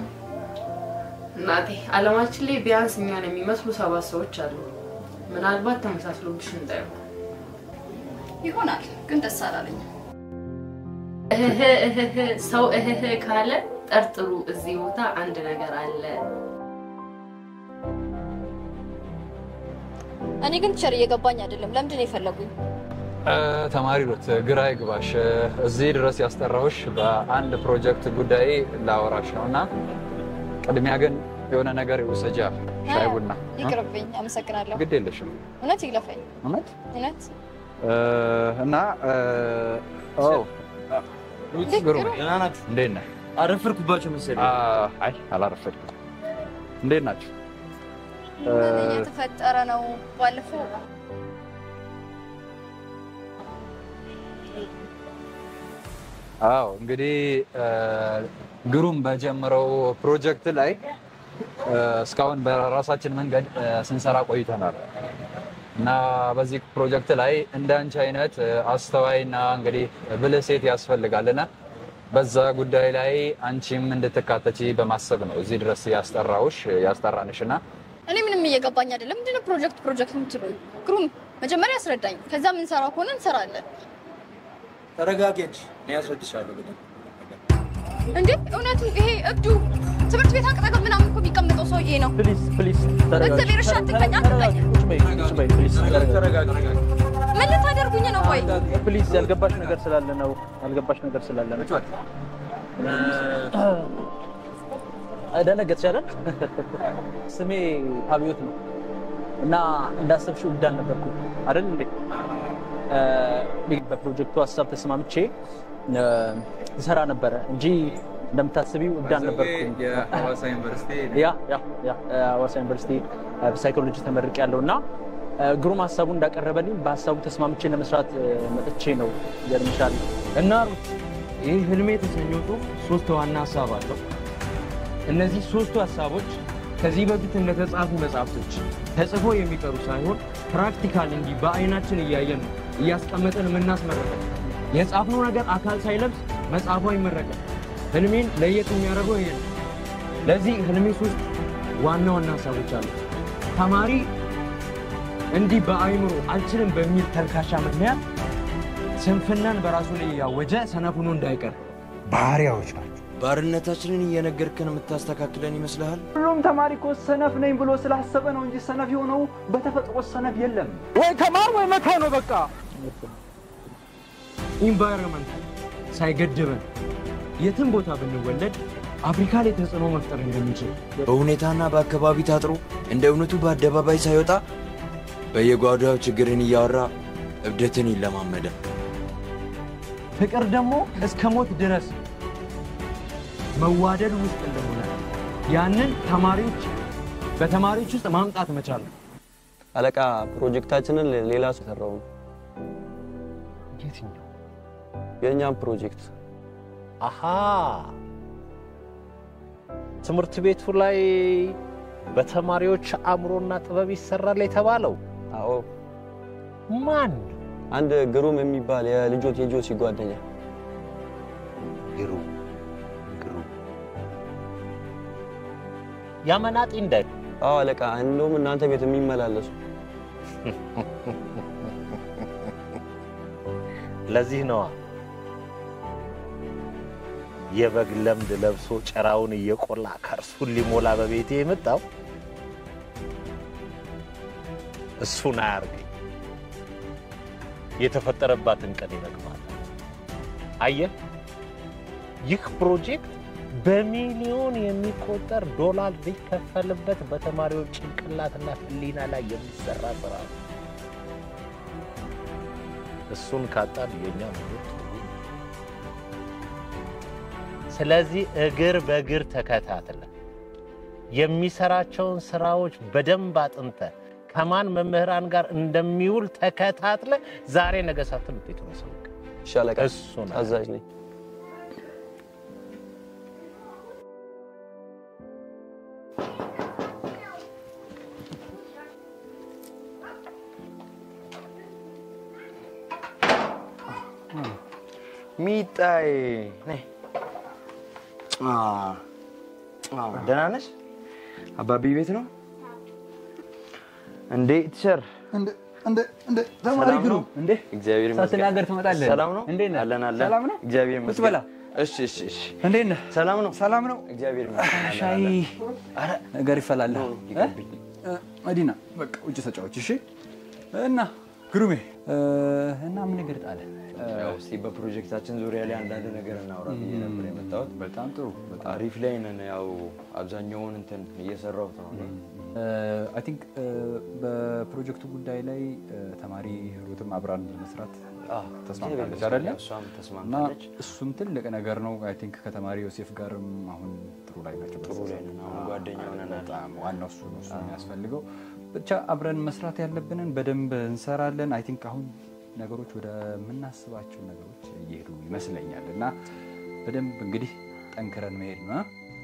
እናቴ አለማችን ላይ ቢያንስ እኛን የሚመስሉ ሰባት ሰዎች አሉ። ምናልባት ተመሳስሎብሽ እንዳይሆን ይሆናል፣ ግን ደስ አላለኝም። እህህ እህህ ሰው እህህ ካለ ጠርጥሩ፣ እዚህ ቦታ አንድ ነገር አለ። እኔ ግን ቸር እየገባኝ አይደለም። ለምንድን ነው የፈለጉኝ? ተማሪ ሩት ግራ ይግባሽ። እዚህ ድረስ ያስጠራሁሽ በአንድ ፕሮጀክት ጉዳይ ላወራሽ ነው እና ቅድሚያ ግን የሆነ ነገር ውሰጃ፣ ሻይ ቡና። ይቅርብኝ። አመሰግናለሁ። ግድ የለሽም እውነት ይግለፈኝ። እውነት እውነት እና ግሩም እንዴት ነህ? አረፈርኩባቸው መሰለኝ። አይ አላረፈድኩም። እንዴት ናቸው? ምን እየተፈጠረ ነው? ባለፈው አዎ እንግዲህ ግሩም በጀመረው ፕሮጀክት ላይ እስካሁን በራሳችን መንገድ ስንሰራ ቆይተናል እና በዚህ ፕሮጀክት ላይ እንደ አንቺ አይነት አስተዋይና እንግዲህ ብልህ ሴት ያስፈልጋልና በዛ ጉዳይ ላይ አንቺም እንድትካተቺ በማሰብ ነው እዚህ ድረስ ያስጠራውሽ ያስጠራንሽ እና እኔ ምንም እየገባኝ አይደለም። ምንድነው ፕሮጀክት ፕሮጀክት የምትሉኝ? ግሩም መጀመሪያ ያስረዳኝ። ከዛ የምንሰራው ከሆነ እንሰራለን። ተረጋጊ እንጂ እኔ ያስረድሻለሁ። በደንብ እንዴ እውነቱ ይሄ እብዱ ትምህርት ቤት አቅጠገብ ምናምን እኮ የሚቀመጠው ሰውዬ ነው። ፕሊዝ ፕሊዝ በእግዚአብሔር እሺ አትንካኝ፣ አትንካኝ። ምን ልታደርጉኝ ነው? ወይ ፕሊዝ ያልገባሽ ነገር ስላለ ነው። ያልገባሽ ነገር ስላለ ነው። ደነገጥሽ አይደል? ስሜ አብዮት ነው እና እንዳሰብሽው እብድ አልነበርኩም አይደል እንዴ? በፕሮጀክቱ ሀሳብ ተስማምቼ እሰራ ነበረ እንጂ እንደምታስቢው እብድ አልነበርኩም። የሐዋሳ ዩኒቨርሲቲ ያ ያ ያ ሐዋሳ ዩኒቨርሲቲ በሳይኮሎጂ ተመርቄ ያለው እና ግሩም ሀሳቡን እንዳቀረበልኝ በሀሳቡ ተስማምቼ ለመስራት መጥቼ ነው። ይገርምሻል። እና ሩት ይህ ህልሜ የተሰኘው ጽሁፍ ሶስት ዋና ሀሳብ አለው። እነዚህ ሶስቱ ሀሳቦች ከዚህ በፊት እንደተጻፉ መጽሐፍቶች ተጽፎ የሚቀሩ ሳይሆን ፕራክቲካል እንዲህ በአይናችን እያየን ነው እያስቀመጠን የምናስመረቀው። የጻፍነው ነገር አካል ሳይለብስ መጽሐፉ አይመረቅም። ህልሜን ለየት የሚያደርገው ይሄ ነው። ለዚህ ህልሜ ሶስት ዋና ዋና ሀሳቦች አሉ። ተማሪ እንዲህ በአይምሮ አልችልም በሚል ተልካሻ ምክንያት ስንፍናን በራሱ ላይ ያወጀ ሰነፍ ሆኖ እንዳይቀር ባህሪያዎች ናቸው። ባርነታችንን እየነገርከን የምታስተካክለን ይመስልሃል? ሁሉም ተማሪ እኮ ሰነፍ ነኝ ብሎ ስላሰበ ነው እንጂ ሰነፍ የሆነው በተፈጥሮ ሰነፍ የለም። ወይ ተማር ወይ መተው ነው በቃ። ኢንቫይሮንመንት ሳይገድበን የትም ቦታ ብንወለድ አፍሪካ ላይ ተጽዕኖ መፍጠር እንደሚችል በሁኔታና በአካባቢ ታጥሮ እንደ እውነቱ በአደባባይ ሳይወጣ በየጓዳው ችግርን እያወራ እብደትን ይለማመዳል። ፍቅር ደግሞ እስከ ሞት ድረስ መዋደድ ውስጥ እንደሆነ ያንን ተማሪዎች በተማሪዎች ውስጥ ማምጣት መቻል ነው። አለቃ ፕሮጀክታችንን ሌላ ሰው ሰራው ነው። የትኛው? የእኛም ፕሮጀክት አሃ ትምህርት ቤቱ ላይ በተማሪዎች አእምሮና ጥበብ ይሰራል የተባለው? አዎ። ማን? አንድ ግሩም የሚባል የልጆት የጆሲ ጓደኛ ግሩም ግሩም ያመናጢ እንደ አዎ አለቃ፣ እንደውም እናንተ ቤት የሚመላለሱ ለዚህ ነዋ የበግ ለምድ ለብሶ ጭራውን እየቆላ ከርሱን ሊሞላ በቤቴ የመጣው እሱን አያርገኝ። የተፈጠረባትን ቀን ይረግማል። አየህ፣ ይህ ፕሮጀክት በሚሊዮን የሚቆጠር ዶላር ሊከፈልበት በተማሪዎች ጭንቅላትና ሕሊና ላይ የሚሰራ ስራ ነው። እሱን ካጣን የኛ መኖር ትርጉም ስለዚህ እግር በእግር ተከታትለ የሚሰራቸውን ስራዎች በደንብ አጥንተ ከማን መምህራን ጋር እንደሚውል ተከታትለ ዛሬ ነገ ሳትል ውጤቱን አሳውቅ። እሺ አለቃ፣ እሱን አዛዥ ነኝ። ሚጣዬ ነይ። አ፣ አ፣ ደህና ነሽ? አባቢ ቤት ነው እንዴ? ቲቸር ተማሪ ሰላም ግሩ ነው? እንዴ እግዚአብሔር ይመስገን። ሳትናገር ትመጣለህ። ሰላም ነው? እንዴት ነህ? አለን አለን። ሰላም ነው? እግዚአብሔር ቁጭ ይመስገን። በላ። እሺ እሺ እሺ። እንዴት ነህ? ሰላም ነው? ሰላም ነው? እግዚአብሔር ይመስገን። አለን ሻይ አለን። ነገር ይፈላል። መዲና በቃ ውጭ ተጫወች እሺ። እና ግሩሜ እ፣ እና ምን ነገር ጣለ? ያው እስቲ በፕሮጀክታችን ዙሪያ ላይ አንዳንድ ነገር እናውራ ብዬ ነበር የመጣሁት። በጣም ጥሩ። አሪፍ ላይ ነን። ያው አብዛኛውን እንትን እየሰራሁት ነው እኔ። አይ ቲንክ በፕሮጀክቱ ጉዳይ ላይ እ፣ ተማሪ ሩትም አብራን ለመስራት ተስማምታለች አይደለ? እሷም እና ተስማምታለች። እሱም ትልቅ ነገር ነው። አይ ቲንክ ከተማሪ ዮሴፍ ጋርም አሁን ጥሩ ላይ ናቸው። ጥሩ ላይ ነን። አሁን ጓደኛ ሆነናል። በጣም ዋናው እሱ ነው እሱ የሚያስፈልገው። ብቻ አብረን መስራት ያለብንን በደንብ እንሰራለን። አይ ቲንክ አሁን ነገሮች ወደ ምናስባቸው ነገሮች እየሄዱ ይመስለኛል እና በደንብ እንግዲህ ጠንክረን መሄድ ነው።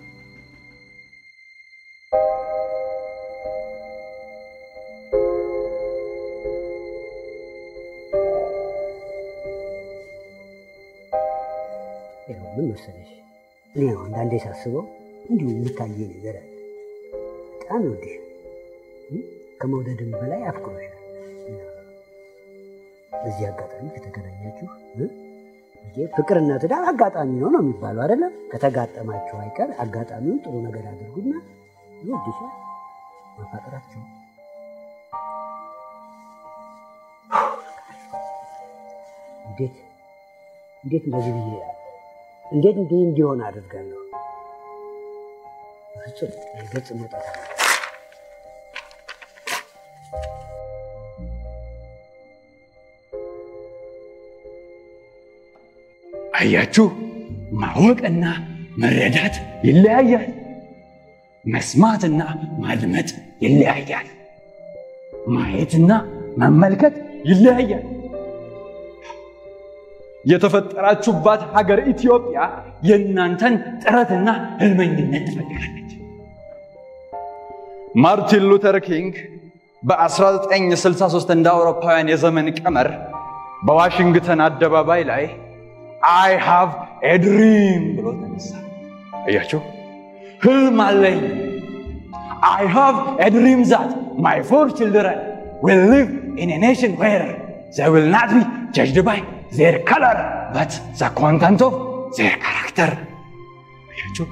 ይኸው ምን መሰለሽ፣ እኔ ያው አንዳንዴ ሳስበው እንዲሁ የሚታየ ነገር አለ። በጣም ይወድሻል፣ እ? ከመውደድም በላይ አፍቅሮሻል። እና በዚህ አጋጣሚ ከተገናኛችሁ እ? እንግዲህ ፍቅርና ትዳር አጋጣሚ ነው ነው የሚባለው አይደለም? ከተጋጠማችሁ አይቀር አጋጣሚውን ጥሩ ነገር አድርጉና ይወድሻል፣ ማፋቀራችሁ እንዴት እንዴት እንደዚህ ብዬ እንዴት እንዲህ እንዲሆን አድርጋለሁ? ፍጹም ይህ ገጽ መውጣት አለ። አያችሁ፣ ማወቅና መረዳት ይለያያል። መስማትና ማድመጥ ይለያያል። ማየትና መመልከት ይለያያል። የተፈጠራችሁባት ሀገር ኢትዮጵያ የእናንተን ጥረትና ህልመኝነት ትፈልጋለች። ማርቲን ሉተር ኪንግ በ1963 እንደ አውሮፓውያን የዘመን ቀመር በዋሽንግተን አደባባይ ላይ አይ ሃቭ ኤ ድሪም ብሎ ተነሳ። እያችሁ ህልም አለኝ። አይ ሃቭ ኤ ድሪም ዛት ማይ ፎር ችልድረን ዊል ሊቭ ኢን ኤ ኔሽን ዌር ዘይ ዊል ናት ቢ ጀጅድ ባይ ዜር ከለር በት ዘ ኮንተንት ኦፍ ዜር ካራክተር። አያችሁ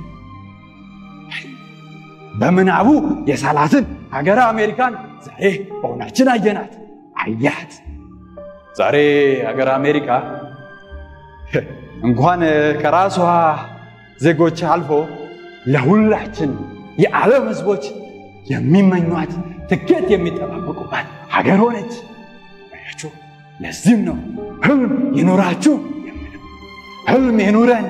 በምናቡ የሳላትን ሀገረ አሜሪካን ዛሬ በሆናችን አየናት። አያት ዛሬ ሀገር አሜሪካ እንኳን ከራሷ ዜጎች አልፎ ለሁላችን የዓለም ህዝቦች የሚመኟት ትኬት የሚጠባበቁባት ሀገር ሆነች። አያችሁ፣ ለዚህም ነው ህልም ይኑራችሁ የምለው። ህልም ይኑረን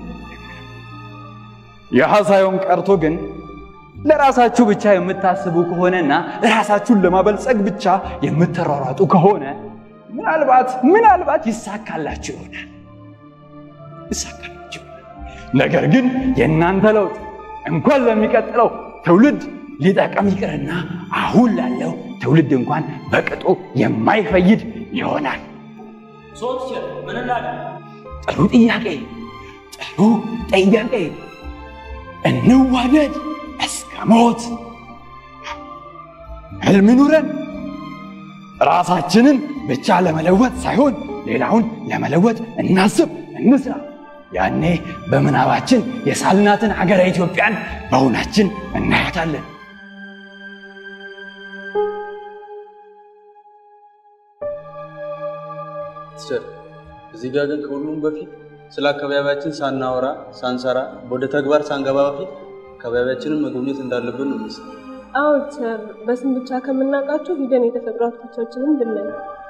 ያህ ሳይሆን ቀርቶ ግን ለራሳችሁ ብቻ የምታስቡ ከሆነና ራሳችሁን ለማበልጸግ ብቻ የምትሯሯጡ ከሆነ ምናልባት ምናልባት ይሳካላችሁ ይሆናል ይሳካላችሁ ይሆናል። ነገር ግን የእናንተ ለውጥ እንኳን ለሚቀጥለው ትውልድ ሊጠቅም ይቅርና አሁን ላለው ትውልድ እንኳን በቅጡ የማይፈይድ ይሆናል። ሶስት ምን እናድርግ? ጥሩ ጥያቄ፣ ጥሩ ጥያቄ። እንዋደድ እስከ ሞት። ህልም ይኑረን። ራሳችንን ብቻ ለመለወጥ ሳይሆን ሌላውን ለመለወጥ እናስብ፣ እንስራ። ያኔ በምናባችን የሳልናትን ሀገረ ኢትዮጵያን በእውናችን እናያታለን። ቲቸር እዚህ ጋር ግን ከሁሉም በፊት ስለ አካባቢያችን ሳናወራ ሳንሰራ ወደ ተግባር ሳንገባ በፊት አካባቢያችንን መጎብኘት እንዳለብን ነው የሚመስለው። አዎ ቲቸር፣ በስም ብቻ ከምናውቃቸው ሂደን የተፈጥሮ ሀብቶቻችንን ብናይ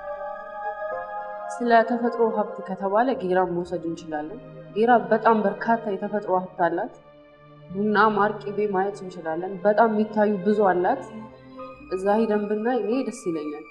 ስለ ተፈጥሮ ሀብት ከተባለ ጌራን መውሰድ እንችላለን። ጌራ በጣም በርካታ የተፈጥሮ ሀብት አላት። ቡና፣ ማር፣ ቅቤ ማየት እንችላለን። በጣም የሚታዩ ብዙ አላት። እዛ ሂደን ብናይ እኔ ደስ ይለኛል።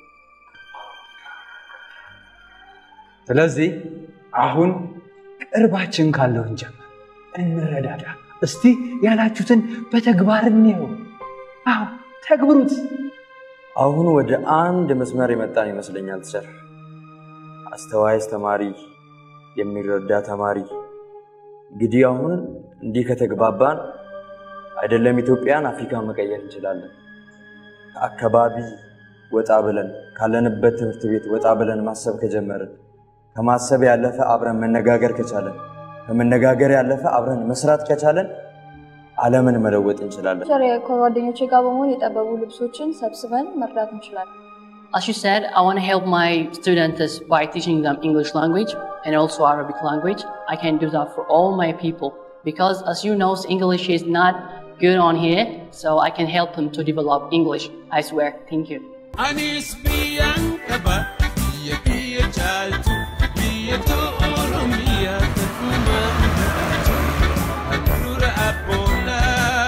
ስለዚህ አሁን ቅርባችን ካለው እንጀምር፣ እንረዳዳ። እስቲ ያላችሁትን በተግባር እንየው። አዎ ተግብሩት። አሁን ወደ አንድ መስመር የመጣን ይመስለኛል ቲቸር። አስተዋይ አስተማሪ፣ የሚረዳ ተማሪ። እንግዲህ አሁን እንዲህ ከተግባባን አይደለም ኢትዮጵያን አፍሪካን መቀየር እንችላለን። ከአካባቢ ወጣ ብለን ካለንበት ትምህርት ቤት ወጣ ብለን ማሰብ ከጀመርን ከማሰብ ያለፈ አብረን መነጋገር ከቻለን ከመነጋገር ያለፈ አብረን መስራት ከቻለን ዓለምን መለወጥ እንችላለን። ቸር ከጓደኞቼ ጋር በመሆን የጠበቡ ልብሶችን ሰብስበን መርዳት እንችላለን። As you said, I want to help my students by teaching them English language and also Arabic language. I can do that for all my people because, as you know, English is not good on here, so I can help them to develop English. I swear. Thank you. Anis biyan kaba, biya biya chaltu, biya to oromiya tatuma antatu. Adura apona,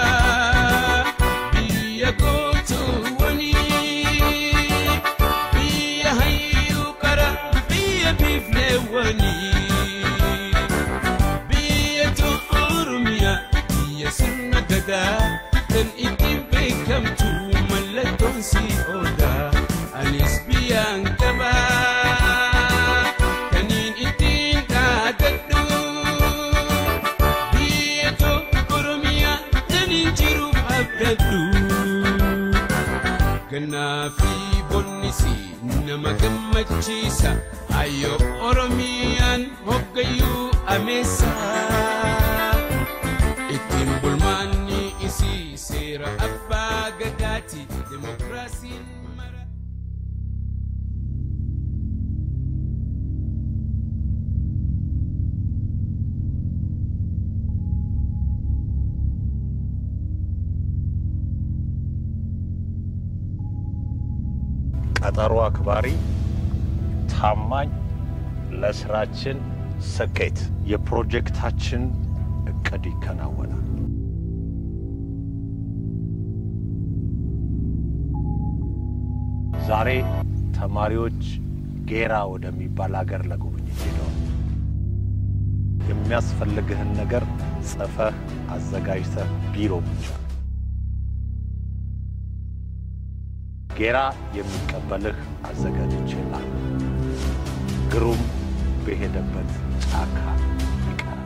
biya gotu wani, biya hayu kara, biya bifne wani. Biya to oromiya, biya sunna gada, dan itin bekamtu mallaton si oda. Anis biyan kaba, kanin itin dadaddu. Biya to oromiya, kanin jiru abdaddu. Ganaafi bonnisi nama gammachiisa ayyo oromiyaan hoggayyuu ameessa. Ittiin bulmaanni isii seera abbaa gadaati demokiraasiin mara. ቀጠሮ አክባሪ፣ ታማኝ፣ ለስራችን ስኬት የፕሮጀክታችን እቅድ ይከናወናል። ዛሬ ተማሪዎች ጌራ ወደሚባል ሀገር ለጉብኝት ሄደዋል። የሚያስፈልግህን ነገር ጽፈህ አዘጋጅተህ ቢሮ ብቻ ጌራ የሚቀበልህ አዘጋጅቼልሃለሁ። ግሩም በሄደበት ጫካ ይቀራል።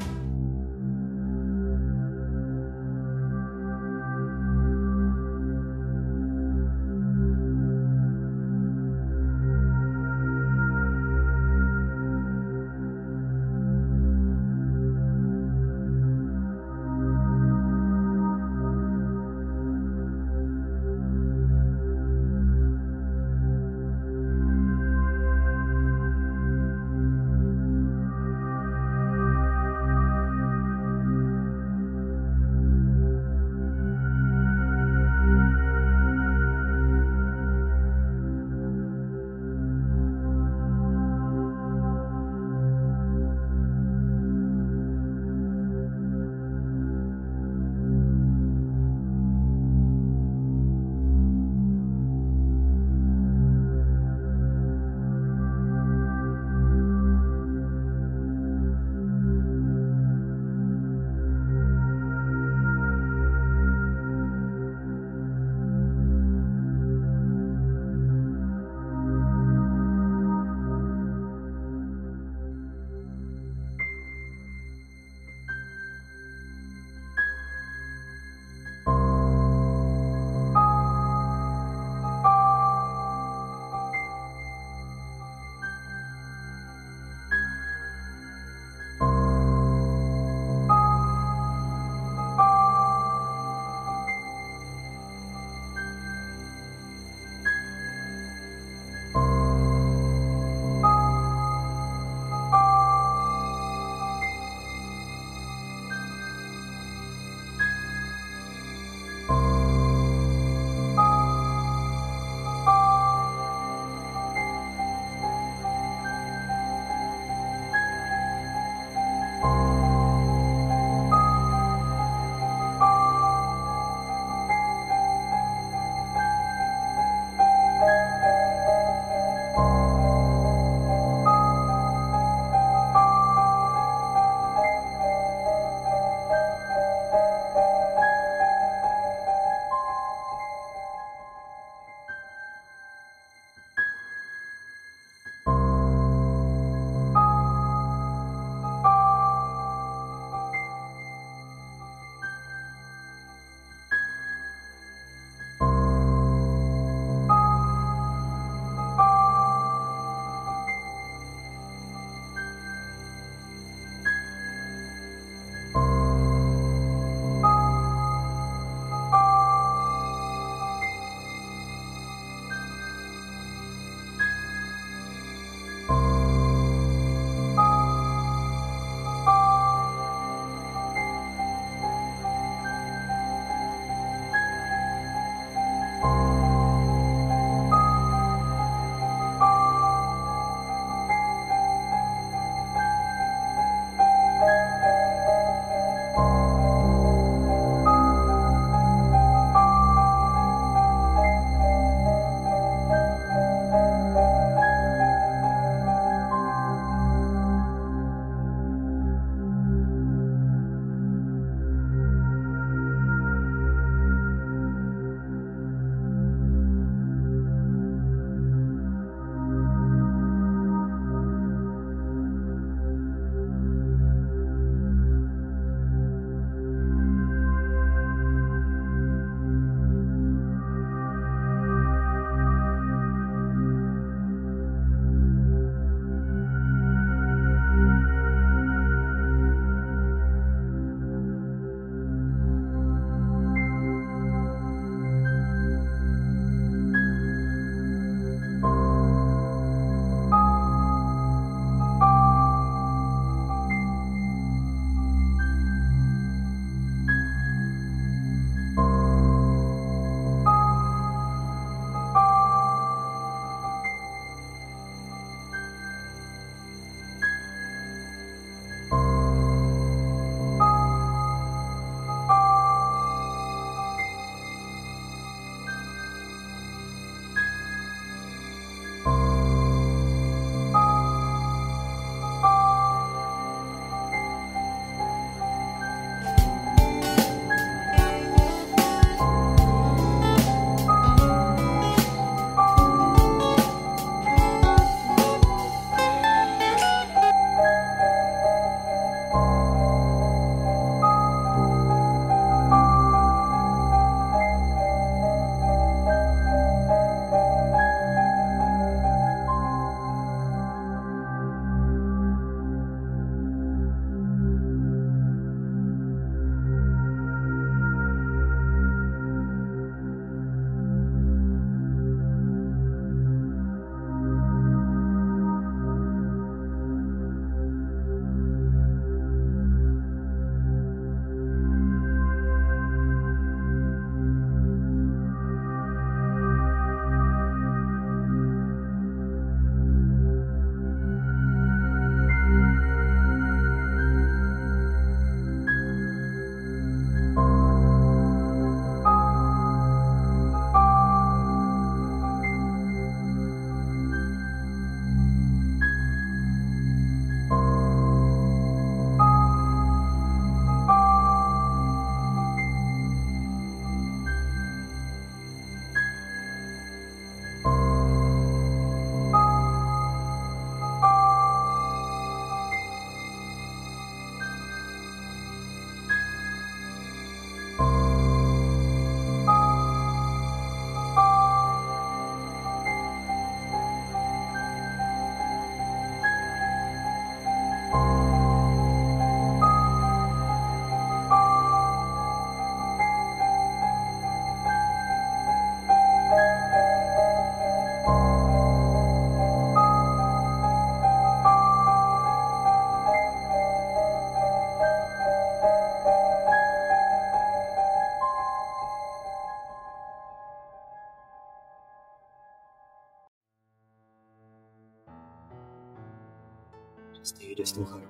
ደስታዬ ደስታው ካልሆነ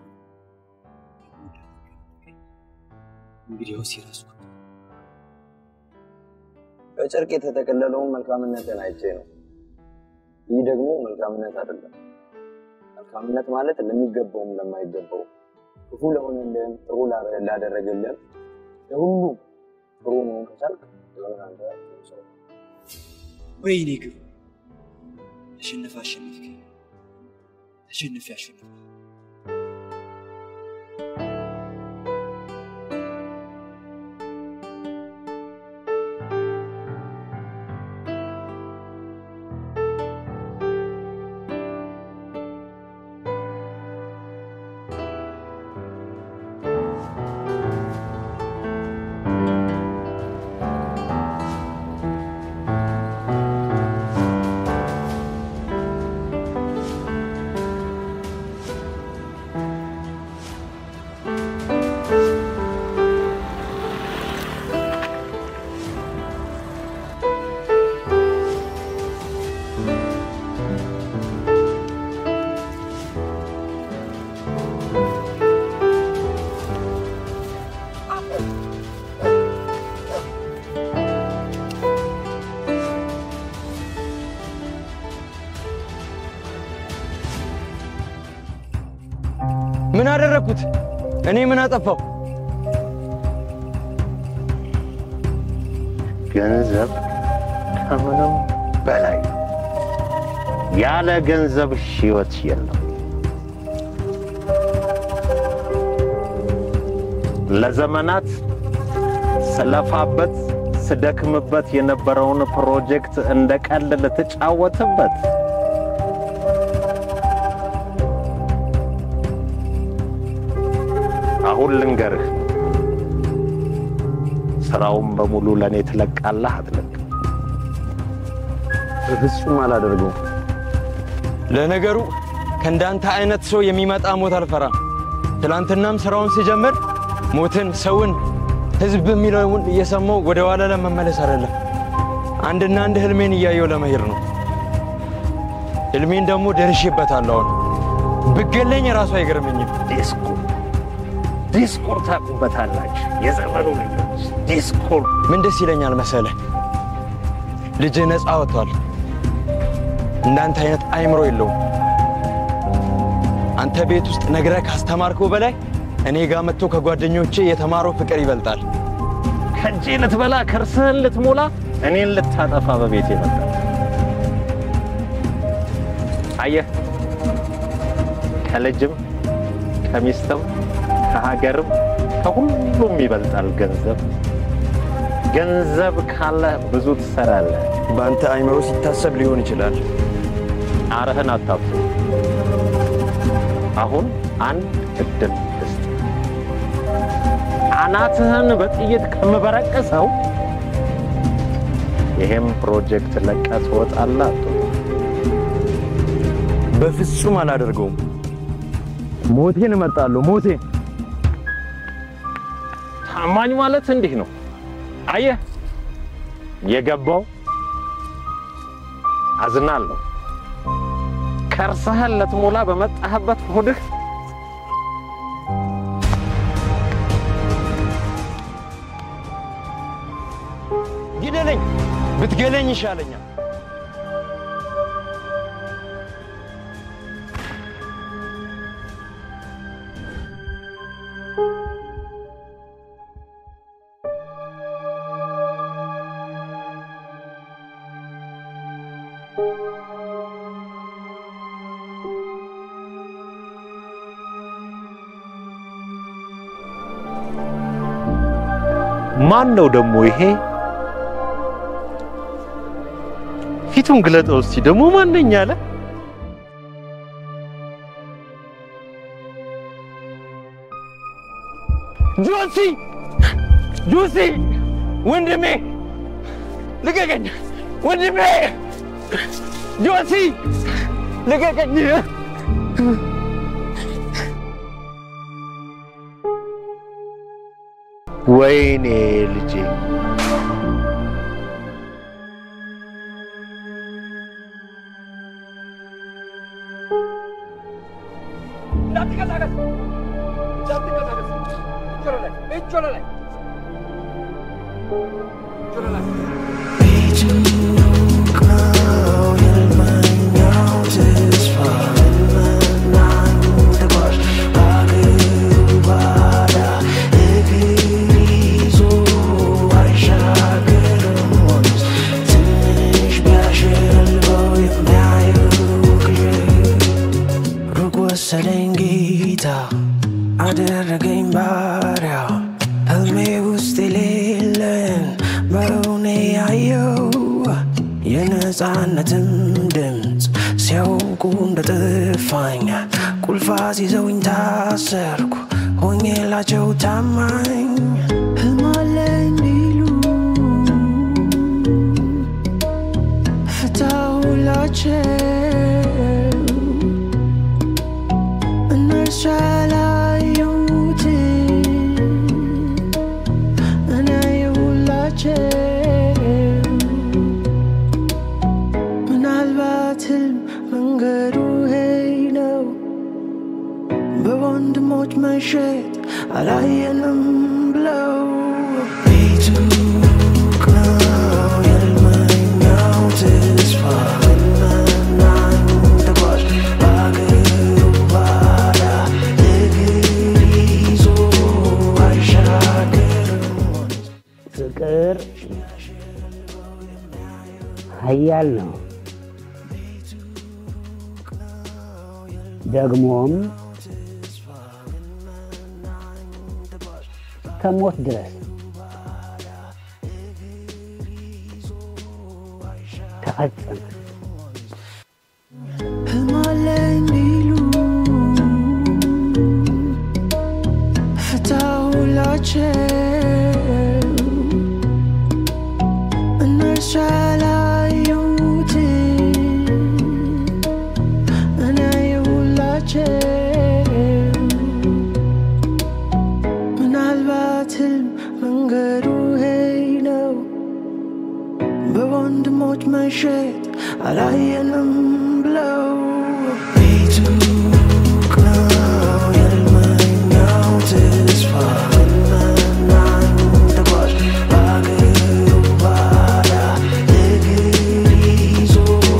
እንግዲያውስ የራሱ በጨርቅ የተጠቀለለውን መልካምነትን አይቼ ነው። ይህ ደግሞ መልካምነት አይደለም። መልካምነት ማለት ለሚገባውም ለማይገባው፣ ክፉ ለሆነልህም ጥሩ ላ- ላደረገልህም ለሁሉም ጥሩ መሆን ከቻልክ የሆነ አንተ ጥሩ ሰው ነህ። ወይኔ ግብ ተሸነፈ አሸነፍከኝ ተሸንፌ አሸነፍኩ ምን አደረግኩት? እኔ ምን አጠፋው? ገንዘብ ከምንም በላይ ነው። ያለ ገንዘብ ህይወት የለም። ለዘመናት ስለፋበት ስደክምበት የነበረውን ፕሮጀክት እንደ ቀልድ ልትጫወትበት አሁን ልንገርህ፣ ስራውን በሙሉ ለእኔ ትለቃለህ አትለቅ? በፍጹም አላደርገውም። ለነገሩ ከእንዳንተ አይነት ሰው የሚመጣ ሞት አልፈራም። ትላንትናም ስራውን ሲጀምር ሞትን፣ ሰውን፣ ህዝብ የሚለውን እየሰማው ወደ ኋላ ለመመለስ አይደለም። አንድና አንድ ህልሜን እያየው ለመሄድ ነው። ህልሜን ደግሞ ደርሼበታለሁ። አሁን ብገለኝ ራሱ አይገርመኝም። ዲስኩር ዲስኩር ታቁበታላችሁ፣ የዘመኑ ልጆች ዲስኩር። ምን ደስ ይለኛል መሰለ ልጅ ነፃ ወጥቷል። እንዳንተ አይነት አይምሮ የለውም። አንተ ቤት ውስጥ ነግረህ ካስተማርከው በላይ እኔ ጋር መጥቶ ከጓደኞቼ የተማረው ፍቅር ይበልጣል። ከእጄ ልትበላ ከርስህን ልትሞላ እኔን ልታጠፋ በቤት የመጣ አየህ፣ ከልጅም ከሚስትም ከሀገርም ከሁሉም ይበልጣል ገንዘብ። ገንዘብ ካለ ብዙ ትሰራለህ። በአንተ አይምሮ ሲታሰብ ሊሆን ይችላል። አርህን አታብሱ። አሁን አንድ እድል ልስጥ። አናትህን በጥይት ከምበረቅሰው ይሄም ፕሮጀክት ለቀህ ትወጣለህ። አትወጣም? በፍጹም አላደርገውም። ሞቴን እመርጣለሁ። ሞቴን ታማኝ ማለት እንዲህ ነው። አየህ፣ የገባው አዝናለሁ። ከርሰህን ልትሞላ በመጣህበት ሆድህ ግደለኝ። ብትገለኝ ይሻለኛል። ማን ነው ደግሞ ይሄ? ፊቱን ግለጠው እስቲ። ደግሞ ማን ነኝ አለ? ጆሲ ጆሲ፣ ወንድሜ ልቀቀኝ! ወንድሜ ጆሲ ልቀቀኝ! ወይኔ ልጄ እንዳትቀር እንዳትንቀሳቀስ እንዳትንቀሳቀስ። እጅ ወደ ላይ እጅ ወደ ላይ እጅ ወደ ላይ ወሰደኝ ጌታ አደረገኝ ባሪያ ህልሜ ውስጥ የሌለን በእውኔ ያየው የነፃነትም ድምፅ ሲያውቁ እንደጠፋኝ ቁልፋ ሲዘውኝ ታሰርኩ ሆኜላቸው ታማኝ ህልም አለኝ ቢሉ ፍታሁላቸው እነርሱ ያላዩት እኔ አየሁላቸው ምናልባት ህልም መንገዱ ሄይ ነው በወንድሞች መሸጥ አላየንም ብለው ቤቱ ሩቅ ነው የልመኛው ተስፋ መናኝ ተጓዥ በአገሩ ባዳ እግር ይዞ አይሻገርም ፍቅር ኃያል ነው። ደግሞም ከሞት ድረስ ተፈጸመ። ህልም አለኝ ቢሉ ፍታሁላቸው እነርሱ ያላዩት እኔ አየሁላቸው ምናልባት ህልም መንገዱ ሄይ ነው በወንድሞች መሸጥ አላየንም ብለው ቤቱ ሩቅ ነው የልመኛው ተስፋ መናኝ ተጓዥ በአገሩ ባዳ እግር ይዞ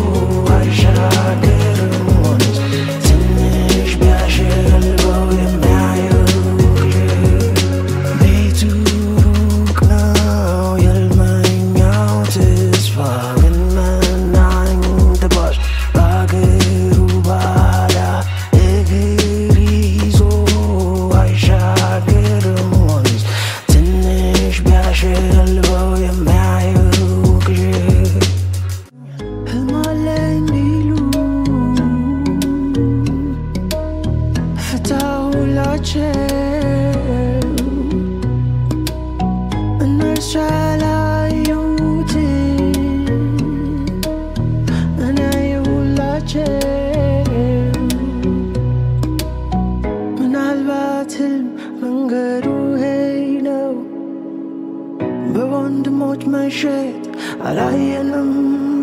አይሻገርም ወንዝ ትንሽ ቢያሸልበው የሚያየው ቤቱ ሩቅ ነው የልመኛው ተስፋ ግን መናኝ ተጓዥ በአገሩ ባዳ እግር ይዞ አይሻገርም ወንዝ ትንሽ ቢያሸልበው የሚያየው ቅዠት ህልም አለኝ ቢሉ ፍታሁላቸው እነርሱ ያላዩት እኔ አየሁላቸው ምናልባት ህልም መንገዱ ሄይ ነው በወንድሞች መሸጥ አላየንም